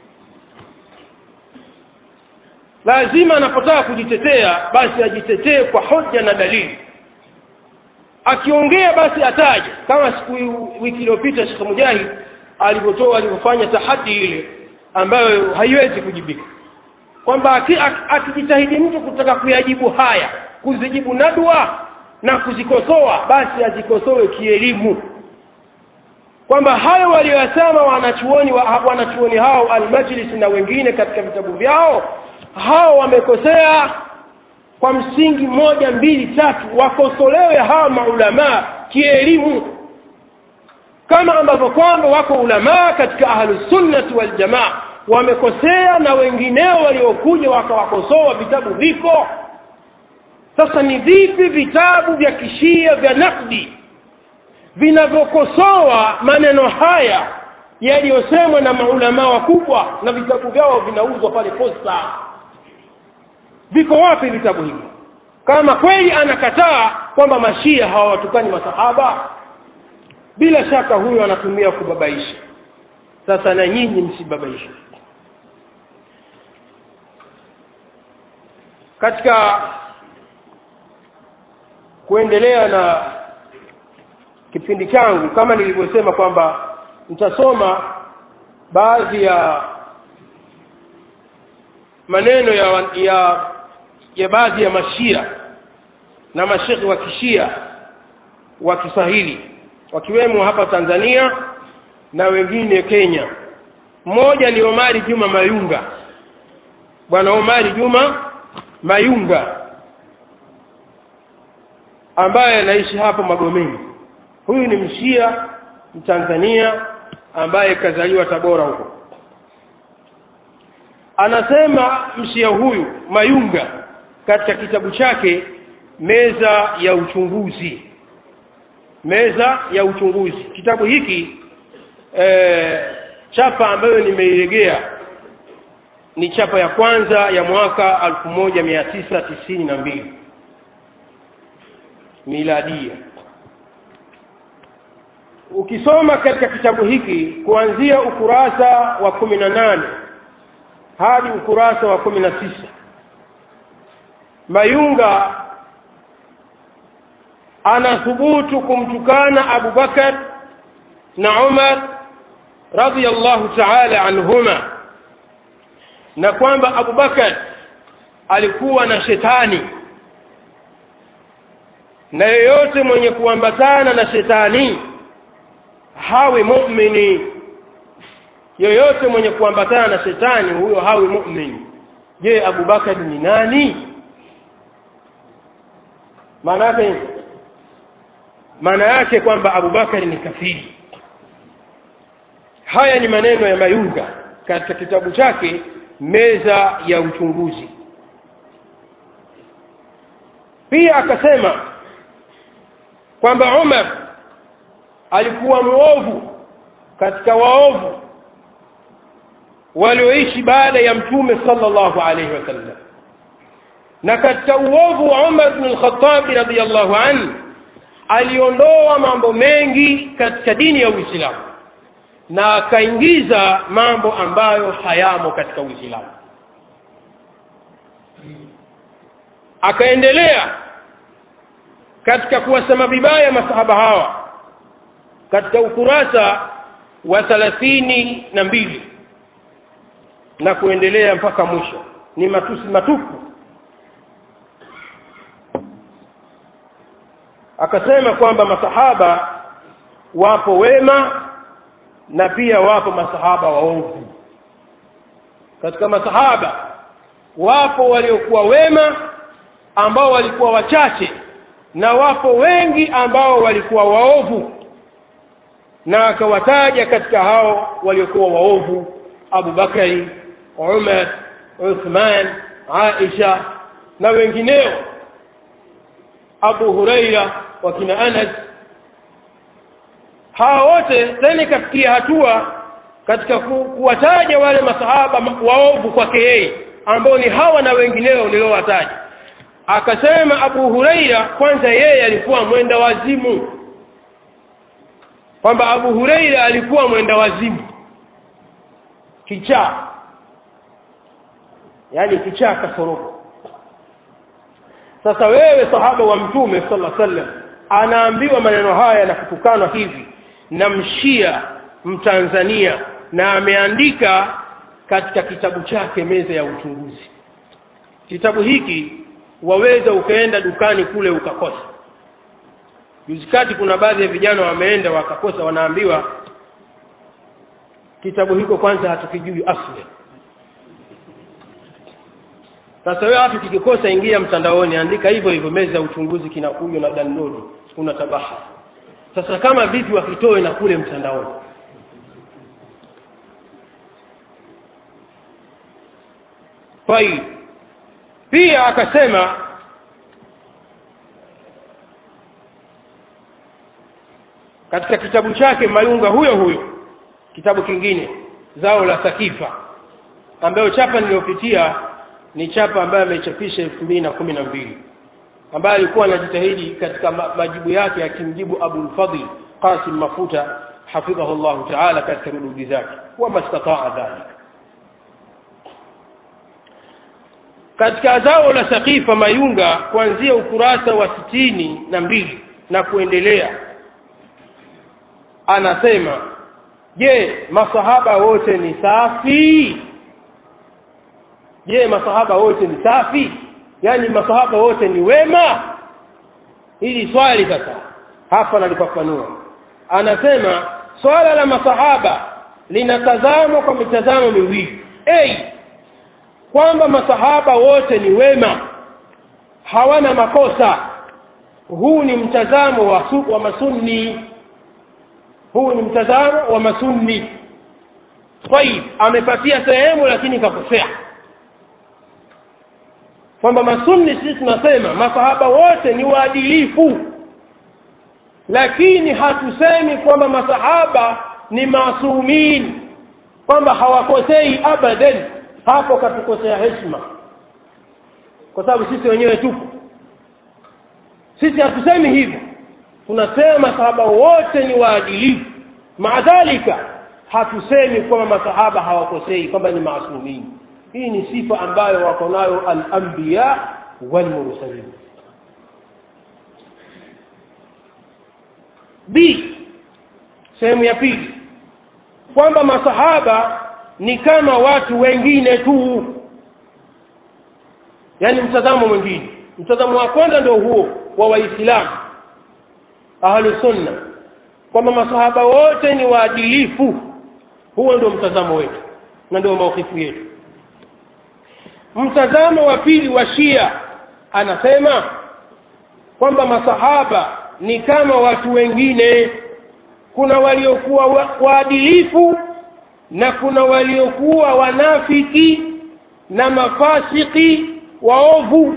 lazima anapotaka kujitetea basi ajitetee kwa hoja na dalili akiongea basi ataje kama siku wiki iliyopita shekh mujahid alivyotoa alivyofanya tahadi ile ambayo haiwezi kujibika kwamba akijitahidi mtu kutaka kuyajibu haya kuzijibu nadwa na kuzikosoa basi azikosoe kielimu kwamba hayo waliyosema wanachuoni wa, wanachuoni hao almajlis na wengine katika vitabu vyao hao wamekosea kwa msingi moja mbili tatu wakosolewe hawa maulamaa kielimu kama ambavyo kwamba wako ulamaa katika ahlusunnati waljamaa wamekosea na wengineo waliokuja wakawakosoa vitabu viko sasa ni vipi vitabu vya kishia vya nakdi vinavyokosoa maneno haya yaliyosemwa na maulamaa wakubwa na vitabu vyao vinauzwa pale posta viko wapi vitabu hivi kama kweli anakataa kwamba mashia hawawatukani masahaba bila shaka huyo anatumia kubabaisha sasa na nyinyi msibabaishe katika kuendelea na kipindi changu kama nilivyosema kwamba nitasoma baadhi ya maneno ya ya ya baadhi ya mashia na mashekhi wa kishia wa kiswahili wakiwemo hapa tanzania na wengine kenya mmoja ni omari juma mayunga bwana omari juma mayunga ambaye anaishi hapa magomeni huyu ni mshia mtanzania ambaye kazaliwa tabora huko anasema mshia huyu mayunga katika kitabu chake meza ya uchunguzi meza ya uchunguzi kitabu hiki e, chapa ambayo nimeiregea ni chapa ya kwanza ya mwaka alfu moja mia tisa tisini na mbili miladia ukisoma katika kitabu hiki kuanzia ukurasa wa kumi na nane hadi ukurasa wa kumi na tisa mayunga anathubutu kumtukana abu bakar na umar radiallahu taala anhuma na kwamba abu bakar alikuwa na shetani na yeyote mwenye kuambatana na shetani hawi mu'mini yoyote mwenye kuambatana na shetani huyo hawi mu'min je abubakari ni nani maana yake maana yake kwamba abubakari ni kafiri haya ni maneno ya mayunga katika kitabu chake meza ya uchunguzi pia akasema kwamba umar alikuwa mwovu katika waovu walioishi baada ya mtume sallallahu alaihi wasallam na katika uovu wa umar bnu lkhatabi radiallahu anhu aliondoa mambo mengi katika dini ya uislamu na akaingiza mambo ambayo hayamo katika uislamu akaendelea katika kuwasema vibaya masahaba hawa katika ukurasa wa thalathini na mbili na kuendelea mpaka mwisho ni matusi matupu akasema kwamba masahaba wapo wema na pia wapo masahaba waovu katika masahaba wapo waliokuwa wema ambao walikuwa wachache na wapo wengi ambao walikuwa waovu na akawataja katika hao waliokuwa waovu Abu Bakari Umar Uthman Aisha na wengineo Abu Huraira wakina Anas hawa wote tena ikafikia hatua katika ku, kuwataja wale masahaba waovu kwake yeye ambao ni hawa na wengineo niliowataja akasema Abu Huraira kwanza yeye alikuwa mwenda wazimu kwamba Abu Huraira alikuwa mwenda wazimu kichaa yani kichaa kasorogo sasa wewe sahaba wa mtume sallallahu alaihi wasallam anaambiwa maneno haya na kutukanwa hivi na mshia mtanzania na ameandika katika kitabu chake meza ya uchunguzi kitabu hiki waweza ukaenda dukani kule ukakosa juzi kati kuna baadhi ya vijana wameenda wakakosa wanaambiwa kitabu hiko kwanza hatukijui asli sasa wewe watu kikikosa ingia mtandaoni andika hivyo hivyo meza ya uchunguzi kinakuja na download una tabaha sasa kama vipi wakitoe na kule mtandaoni طيب pia akasema katika kitabu chake mayunga huyo huyo kitabu kingine zao la sakifa ambayo chapa niliyopitia ni chapa ambayo amechapisha elfu mbili na kumi na mbili ambaye alikuwa anajitahidi katika majibu yake akimjibu Abu Fadhl Qasim Mafuta hafidhahu Allah Ta'ala katika rududi zake wa mastataa dhalika katika zao la sakifa mayunga kuanzia ukurasa wa sitini na mbili na kuendelea anasema je masahaba wote ni safi je masahaba wote ni safi yani masahaba wote ni wema hili swali sasa hapa nalifafanua anasema swala la masahaba linatazamwa kwa mitazamo miwili hey, kwamba masahaba wote ni wema hawana makosa huu ni mtazamo wa, su, wa masunni huu ni mtazamo wa masunni tayib amepatia sehemu lakini kakosea kwamba masunni sisi tunasema masahaba wote ni waadilifu lakini hatusemi kwamba masahaba ni masumin kwamba hawakosei abadan hapo katukosea heshima kwa sababu sisi wenyewe tupo sisi hatusemi hivyo tunasema masahaba wote ni waadilifu maadhalika hatusemi kwamba masahaba hawakosei kwamba ni maasumin hii ni sifa ambayo wako nayo al-anbiya wal-mursalin b sehemu ya pili kwamba masahaba ni kama watu wengine tu yani mtazamo mwingine mtazamo wa kwanza ndio huo wa waislamu ahlu sunna kwamba masahaba wote ni waadilifu huo ndio mtazamo wetu na ndio maukifu yetu mtazamo wa pili wa shia anasema kwamba masahaba ni kama watu wengine kuna waliokuwa waadilifu na kuna waliokuwa wanafiki na mafasiki waovu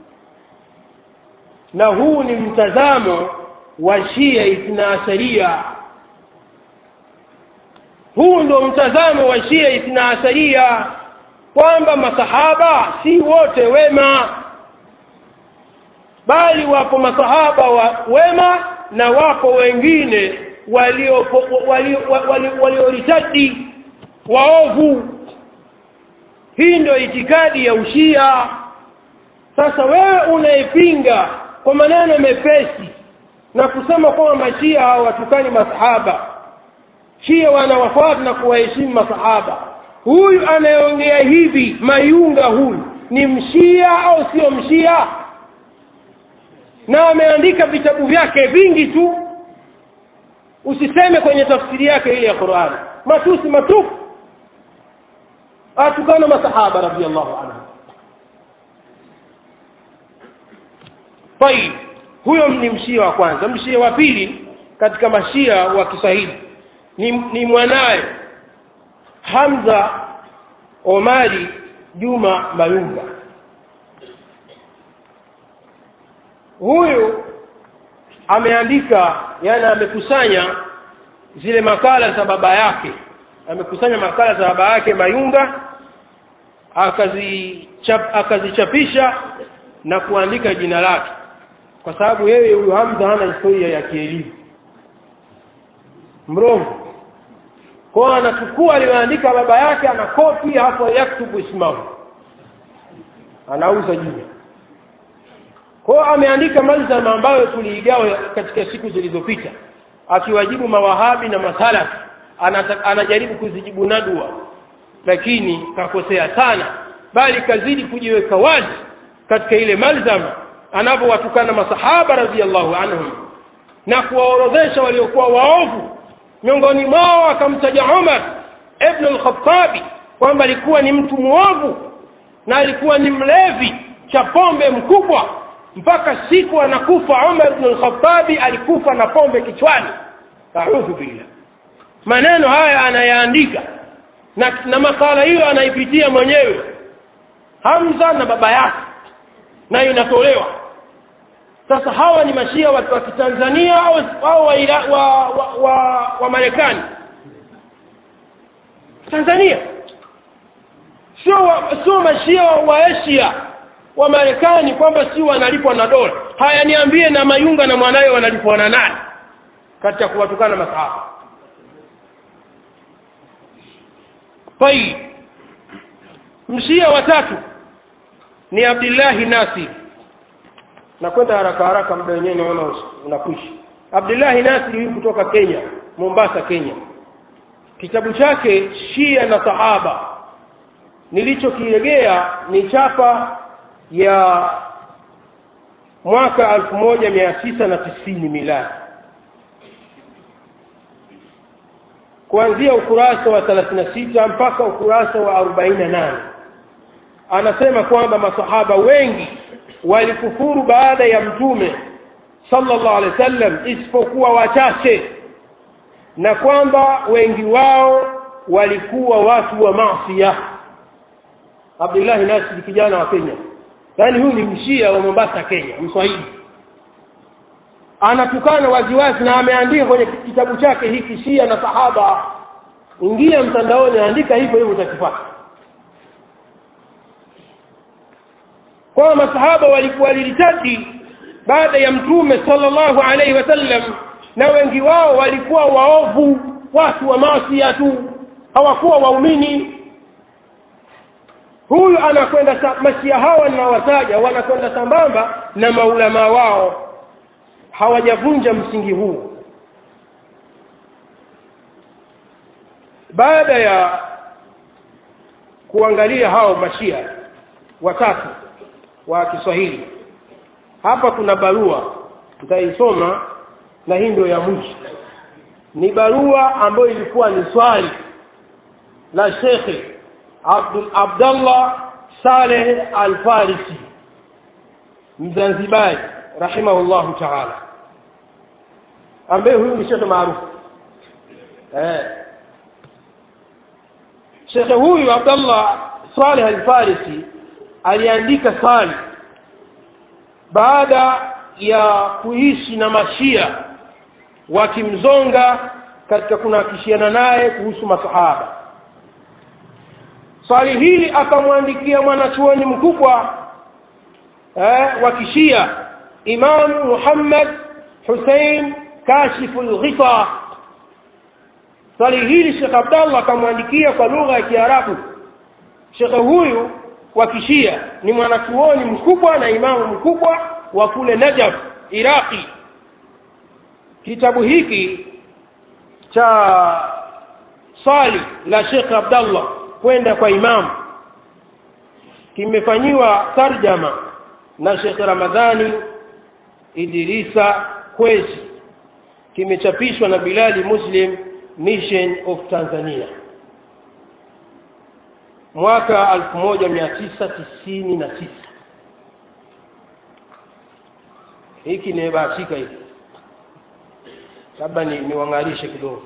na huu ni mtazamo wa shia ithna asaria huu ndio mtazamo wa shia ithna asaria kwamba masahaba si wote wema bali wapo masahaba wa wema na wapo wengine walioritadi waovu hii ndio itikadi ya ushia sasa wewe unaipinga kwa maneno mepesi na kusema kwamba mashia hawatukani masahaba shia wanawafuata na kuwaheshimu masahaba huyu anayeongea hivi mayunga huyu ni mshia au sio mshia na ameandika vitabu vyake vingi tu usiseme kwenye tafsiri yake ile ya qurani matusi matupu atukana masahaba radiallahu anhu tayib huyo ni mshia wa kwanza mshia wa pili katika mashia wa kiswahili ni, ni mwanaye hamza omari juma mayunga huyu ameandika yani amekusanya zile makala za baba yake amekusanya makala za baba yake mayunga akazichap, akazichapisha na kuandika jina lake kwa sababu yeye huyu hamza hana historia ya kielimu mrongo kwao anachukua aliyoandika baba yake anakopi hapo yaktubu ismahu anauza jina kwao ameandika malzama ambayo tuliigawa katika siku zilizopita akiwajibu mawahabi na masalafi anajaribu kuzijibu nadwa lakini kakosea sana bali kazidi kujiweka wazi katika ile malzama anavyowatukana masahaba radiallahu anhum na kuwaorodhesha waliokuwa waovu miongoni mwao akamtaja umar ibnu lkhatabi kwamba alikuwa ni mtu mwovu na alikuwa ni mlevi cha pombe mkubwa mpaka siku anakufa umar ibnu lkhatabi alikufa na pombe kichwani audhu billah maneno haya anayaandika na, na makala hiyo anaipitia mwenyewe hamza na baba yake nayo inatolewa sasa hawa ni mashia wa, wa kitanzania au, au wa, ila, wa, wa, wa, wa marekani tanzania sio wa, sio mashia wa asia wa marekani kwamba si wanalipwa na dola haya niambie na mayunga na mwanawe wanalipwa na nani katika kuwatukana masahaba tayib mshia watatu ni abdillahi nasir nakwenda haraka haraka muda wenyewe naona unakwisha abdullahi nasiri huyu kutoka kenya mombasa kenya kitabu chake shia na sahaba nilichokiregea ni chapa ya mwaka elfu moja mia tisa na tisini miladi kuanzia ukurasa wa thelathini na sita mpaka ukurasa wa arobaini na nane anasema kwamba masahaba wengi walikufuru baada ya mtume sallallahu alaihi wasallam isipokuwa wachache na kwamba wengi wao walikuwa watu wa masia abdullahi nasiri kijana wa kenya yaani huyu ni mshia wa mombasa kenya mswahili anatukana waziwazi na ameandika kwenye kitabu chake hiki shia na sahaba ingia mtandaoni andika hivyo hivyo utakipata kwamba masahaba walikuwa lilitati baada ya mtume sallallahu alaihi wasallam na wengi wao walikuwa waovu watu wa masia tu hawakuwa waumini huyu anakwenda masia hawa ninawataja wanakwenda sambamba na maulamaa wao hawajavunja msingi huu baada ya kuangalia hao mashia watatu wa kiswahili hapa kuna barua tutaisoma na hii ndio ya mwisho ni barua ambayo ilikuwa ni swali la shekhe Abdul Abdallah Saleh Al-Farisi Mzanzibari rahimahullahu ta'ala ambaye huyu ni shekhe maarufu eh shekhe huyu Abdallah Saleh Al-Farisi aliandika swali baada ya kuishi na mashia wakimzonga katika kunakishiana naye kuhusu masahaba swali hili akamwandikia mwanachuoni mkubwa eh, wa kishia imamu muhammad husein kashifu lghita swali hili shekh abdallah akamwandikia kwa lugha ya kiarabu shekhe huyu wa kishia ni mwanachuoni mkubwa na imamu mkubwa wa kule najaf iraqi kitabu hiki cha swali la shekh abdallah kwenda kwa imamu kimefanyiwa tarjama na shekh ramadhani idrisa kwezi kimechapishwa na bilali muslim mission of tanzania mwaka 1999 hiki nimebahatika hiki labda ni niwang'arishe kidogo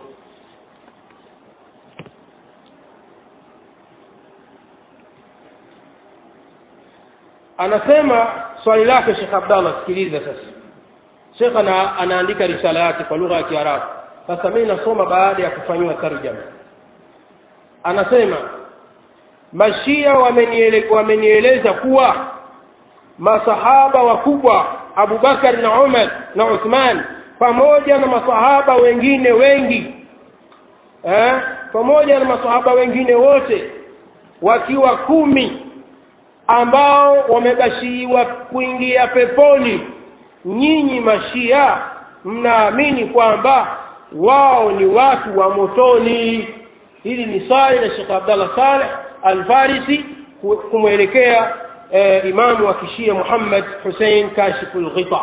anasema swali lake shekh abdallah sikiliza sasa shekh ana, anaandika risala yake kwa lugha ya kiarabu sasa mimi nasoma baada ya kufanyiwa tarjama anasema mashia wameniele, wamenieleza kuwa masahaba wakubwa abubakar na umar na uthman pamoja na masahaba wengine wengi eh, pamoja na masahaba wengine wote wakiwa kumi ambao wamebashiriwa kuingia peponi nyinyi mashia mnaamini kwamba wao ni watu wa motoni hili ni swali la shekh abdallah saleh alfarisi kumwelekea eh, imamu wa kishia muhammad husein kashifu lghita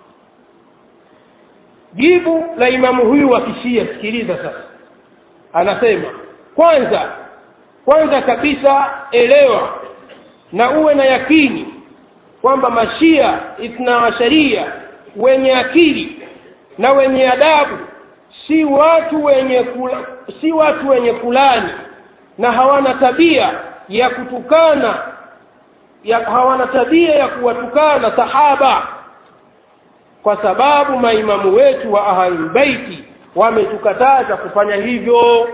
jibu la imamu huyu wa kishia sikiliza sasa anasema kwanza kwanza kabisa elewa na uwe na yakini kwamba mashia ithna asharia wenye akili na wenye adabu si watu wenye kula, si watu wenye kulani na hawana tabia ya kutukana ya, hawana tabia ya kuwatukana sahaba kwa sababu maimamu wetu wa ahlulbeiti wametukataza kufanya hivyo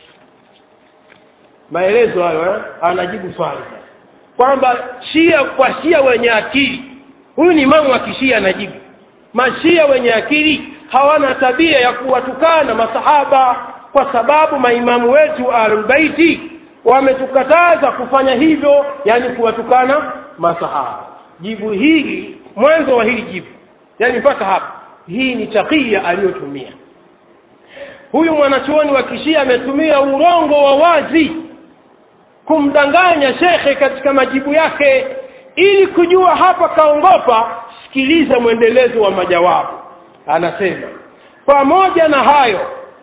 maelezo hayo eh? anajibu swali kwamba shia kwa shia wenye akili huyu ni imamu wa kishia anajibu mashia wenye akili hawana tabia ya kuwatukana masahaba kwa sababu maimamu wetu ahlulbeiti wametukataza kufanya hivyo yani kuwatukana masahaba jibu hili mwanzo wa hili jibu yani mpaka hapa hii ni takia aliyotumia huyu mwanachuoni wa kishia ametumia urongo wa wazi kumdanganya shekhe katika majibu yake ili kujua hapa kaongopa sikiliza mwendelezo wa majawabu anasema pamoja na hayo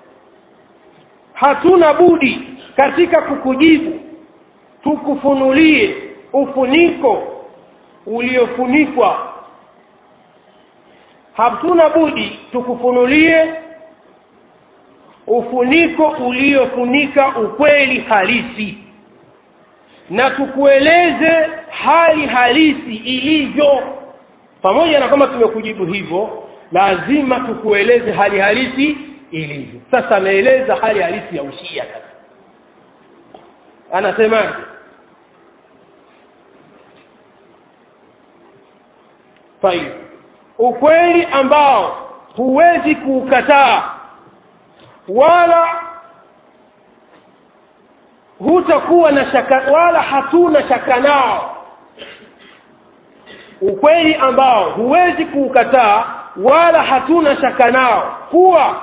hatuna budi katika kukujibu tukufunulie ufuniko uliofunikwa hatuna budi tukufunulie ufuniko uliofunika ukweli halisi na tukueleze hali halisi ilivyo pamoja na kama tumekujibu hivyo lazima tukueleze hali halisi ilivyo sasa ameeleza hali halisi ya ushia sasa anasemaje طيب ukweli ambao huwezi kuukataa wala hutakuwa na shaka wala hatuna shaka nao ukweli ambao huwezi kuukataa wala hatuna shaka nao kuwa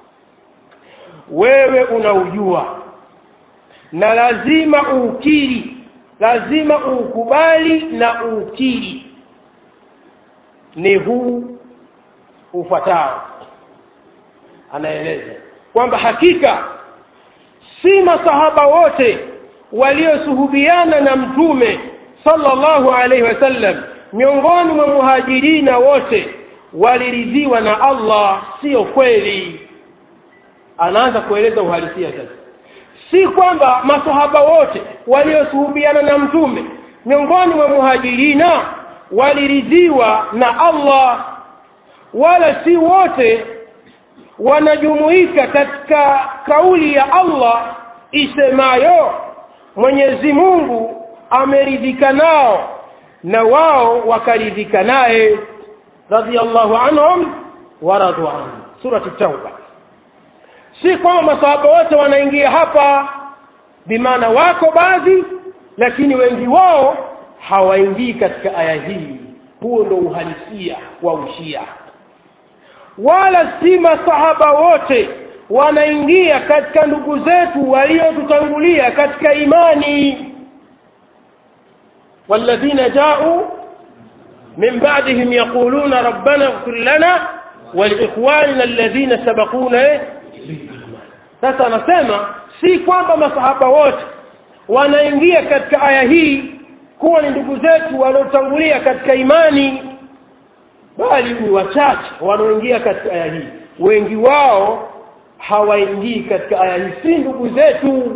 wewe unaujua na lazima uukiri lazima uukubali na uukiri ni huu ufuatao anaeleza kwamba hakika si masahaba wote waliosuhubiana na mtume sallallahu alaihi wasallam miongoni mwa muhajirina wote waliridhiwa na allah sio kweli anaanza kueleza uhalisia sasa si kwamba masahaba wote waliosuhubiana na mtume miongoni mwa muhajirina waliridhiwa na allah wala si wote wanajumuika katika kauli ya allah isemayo mwenyezi mungu ameridhika nao na wao wakaridhika naye radiallahu anhum waradu anhu surati tauba si kwamba masahaba wote wanaingia hapa bimaana wako baadhi lakini wengi wao hawaingii katika aya hii huo ndo uhalisia wa ushia wala si masahaba wote wanaingia katika ndugu zetu waliotutangulia katika imani walladhina jau min ba'dihim yaquluna rabbana ighfir lana waliikhwanina alladhina sabaquna biliman sasa anasema si kwamba masahaba wote wanaingia katika aya hii kuwa ni ndugu zetu waliotangulia katika imani bali ni wachache wanaoingia katika aya hii wengi wao hawaingii katika aya hii si ndugu zetu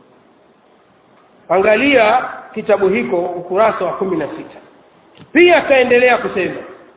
angalia kitabu hiko ukurasa wa kumi na sita pia akaendelea kusema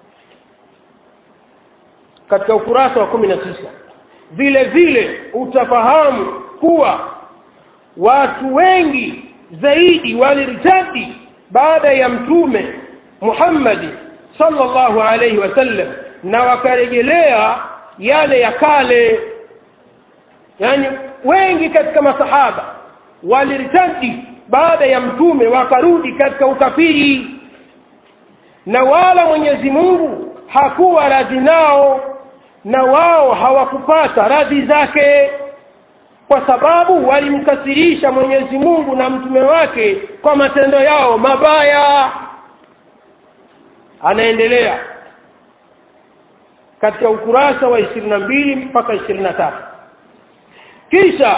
katika ukurasa wa kumi na tisa vile vile utafahamu kuwa watu wengi zaidi walirtadi baada ya mtume muhammadi sallallahu alaihi wasallam na wakarejelea yale ya kale yani wengi katika masahaba walirtadi baada ya mtume wakarudi katika ukafiri na wala mwenyezi mungu hakuwa radhi nao na wao hawakupata radhi zake kwa sababu walimkasirisha mwenyezi mungu na mtume wake kwa matendo yao mabaya anaendelea katika ukurasa wa ishirini na mbili mpaka ishirini na tatu kisha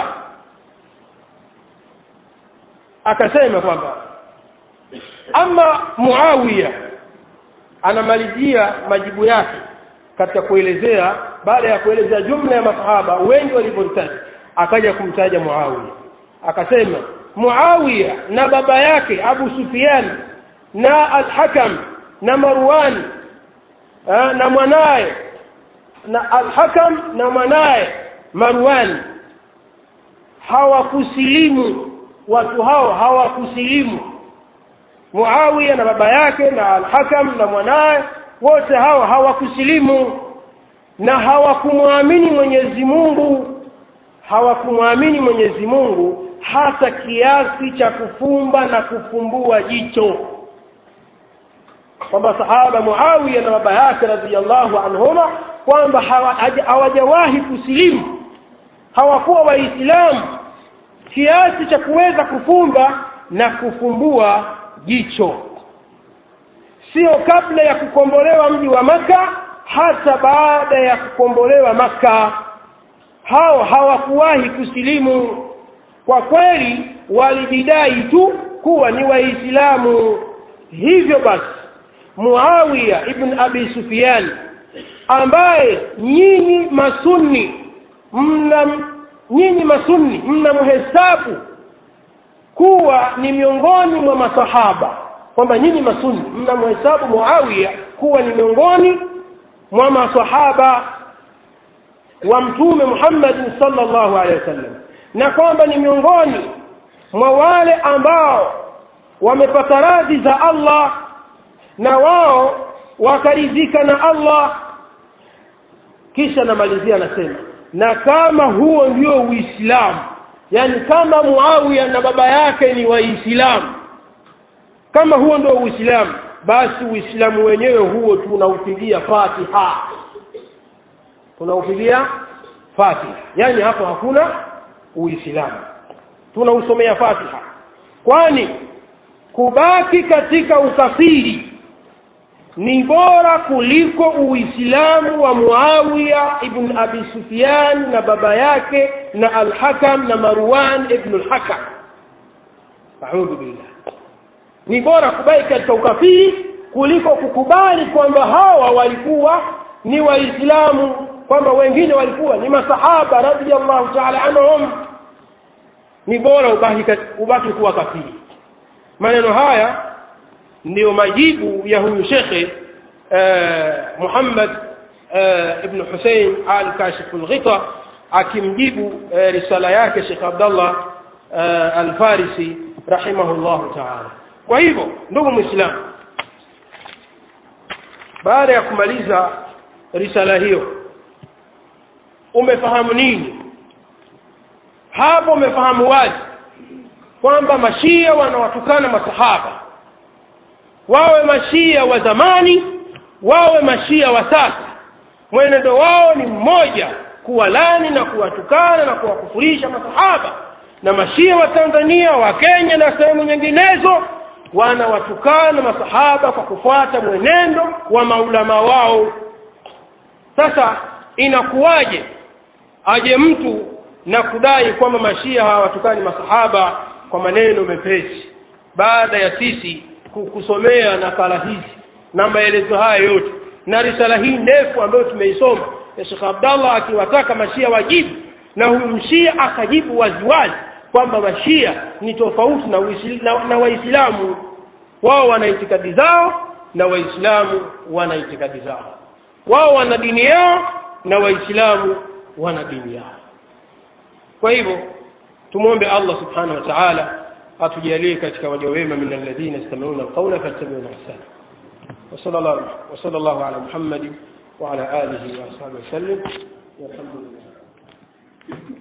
akasema kwamba ama muawiya anamalizia majibu yake katika kuelezea baada ya kuelezea jumla ya masahaba wengi walivyoritaji akaja kumtaja muawiya akasema muawiya na baba yake abu sufian na alhakam na marwan eh, na mwanaye na alhakam na mwanaye marwan hawakusilimu watu hao hawakusilimu muawiya na baba yake na alhakam na mwanaye wote hao hawakusilimu na hawakumwamini mwenyezi mungu hawakumwamini mwenyezi mungu hata kiasi cha kufumba na kufumbua jicho kwamba sahaba muawiya na baba yake radiallahu anhuma kwamba hawajawahi kusilimu hawakuwa waislamu kiasi cha kuweza kufumba na kufumbua jicho sio kabla ya kukombolewa mji wa maka hata baada ya kukombolewa maka hao hawakuwahi kusilimu kwa kweli walijidai tu kuwa ni waislamu hivyo basi muawiya ibn abi sufyan ambaye nyinyi masunni mna nyinyi masunni mnamhesabu kuwa ni miongoni mwa masahaba kwamba nyinyi masunni mnamhesabu muawiya kuwa ni miongoni mwa masahaba wa mtume muhammadin sallallahu alaihi wasallam na kwamba ni miongoni mwa wale ambao wamepata radhi za allah na wao wakaridhika na allah kisha namalizia anasema na kama huo ndio uislamu yani kama muawiya na baba yake ni waislamu kama huo ndio uislamu basi uislamu wenyewe huo tunaupigia fatiha tunaupigia fatiha yani hapo hakuna uislamu tunausomea fatiha kwani kubaki katika ukafiri ni bora kuliko uislamu wa muawiya ibn abi sufyan na baba yake na alhakam na marwan ibn alhakam audhu billah ni bora kubaki katika ukafiri kuliko kukubali kwamba hawa walikuwa ni waislamu kwamba wengine walikuwa ni masahaba radiallahu taala anhum ni bora ubaki, ubaki kuwa kafiri maneno haya ndiyo majibu ya huyu shekhe eh, muhammad eh, ibnu husein al kashifu lghita akimjibu eh, risala yake shekh abdallah eh, alfarisi rahimahullahu taala kwa hivyo ndugu mwislamu baada ya kumaliza risala hiyo umefahamu nini hapo umefahamu wazi kwamba mashia wanawatukana masahaba wawe mashia wa zamani wawe mashia wa sasa mwenendo wao ni mmoja kuwalani na kuwatukana na kuwakufurisha masahaba na mashia wa tanzania wa kenya na sehemu nyinginezo wanawatukana masahaba kwa kufuata mwenendo wa maulama wao sasa inakuwaje aje mtu na kudai kwamba mashia hawatukani masahaba kwa maneno mepesi baada ya sisi kusomea nakala hizi na maelezo haya yote na risala hii ndefu ambayo tumeisoma ya Sheikh Abdallah akiwataka mashia wajibu na huyu mshia akajibu waziwazi kwamba mashia ni tofauti na, na, na waislamu wao wana itikadi zao na waislamu wana itikadi zao wao wana dini yao na waislamu wana dini yao kwa hivyo tumwombe Allah subhanahu wa ta'ala atujalie katika waja wema min alladhina yastami'una alqawla fattabi'una ahsana وصلى الله وصلى الله على محمد وعلى آله وأصحابه وسلم والحمد لله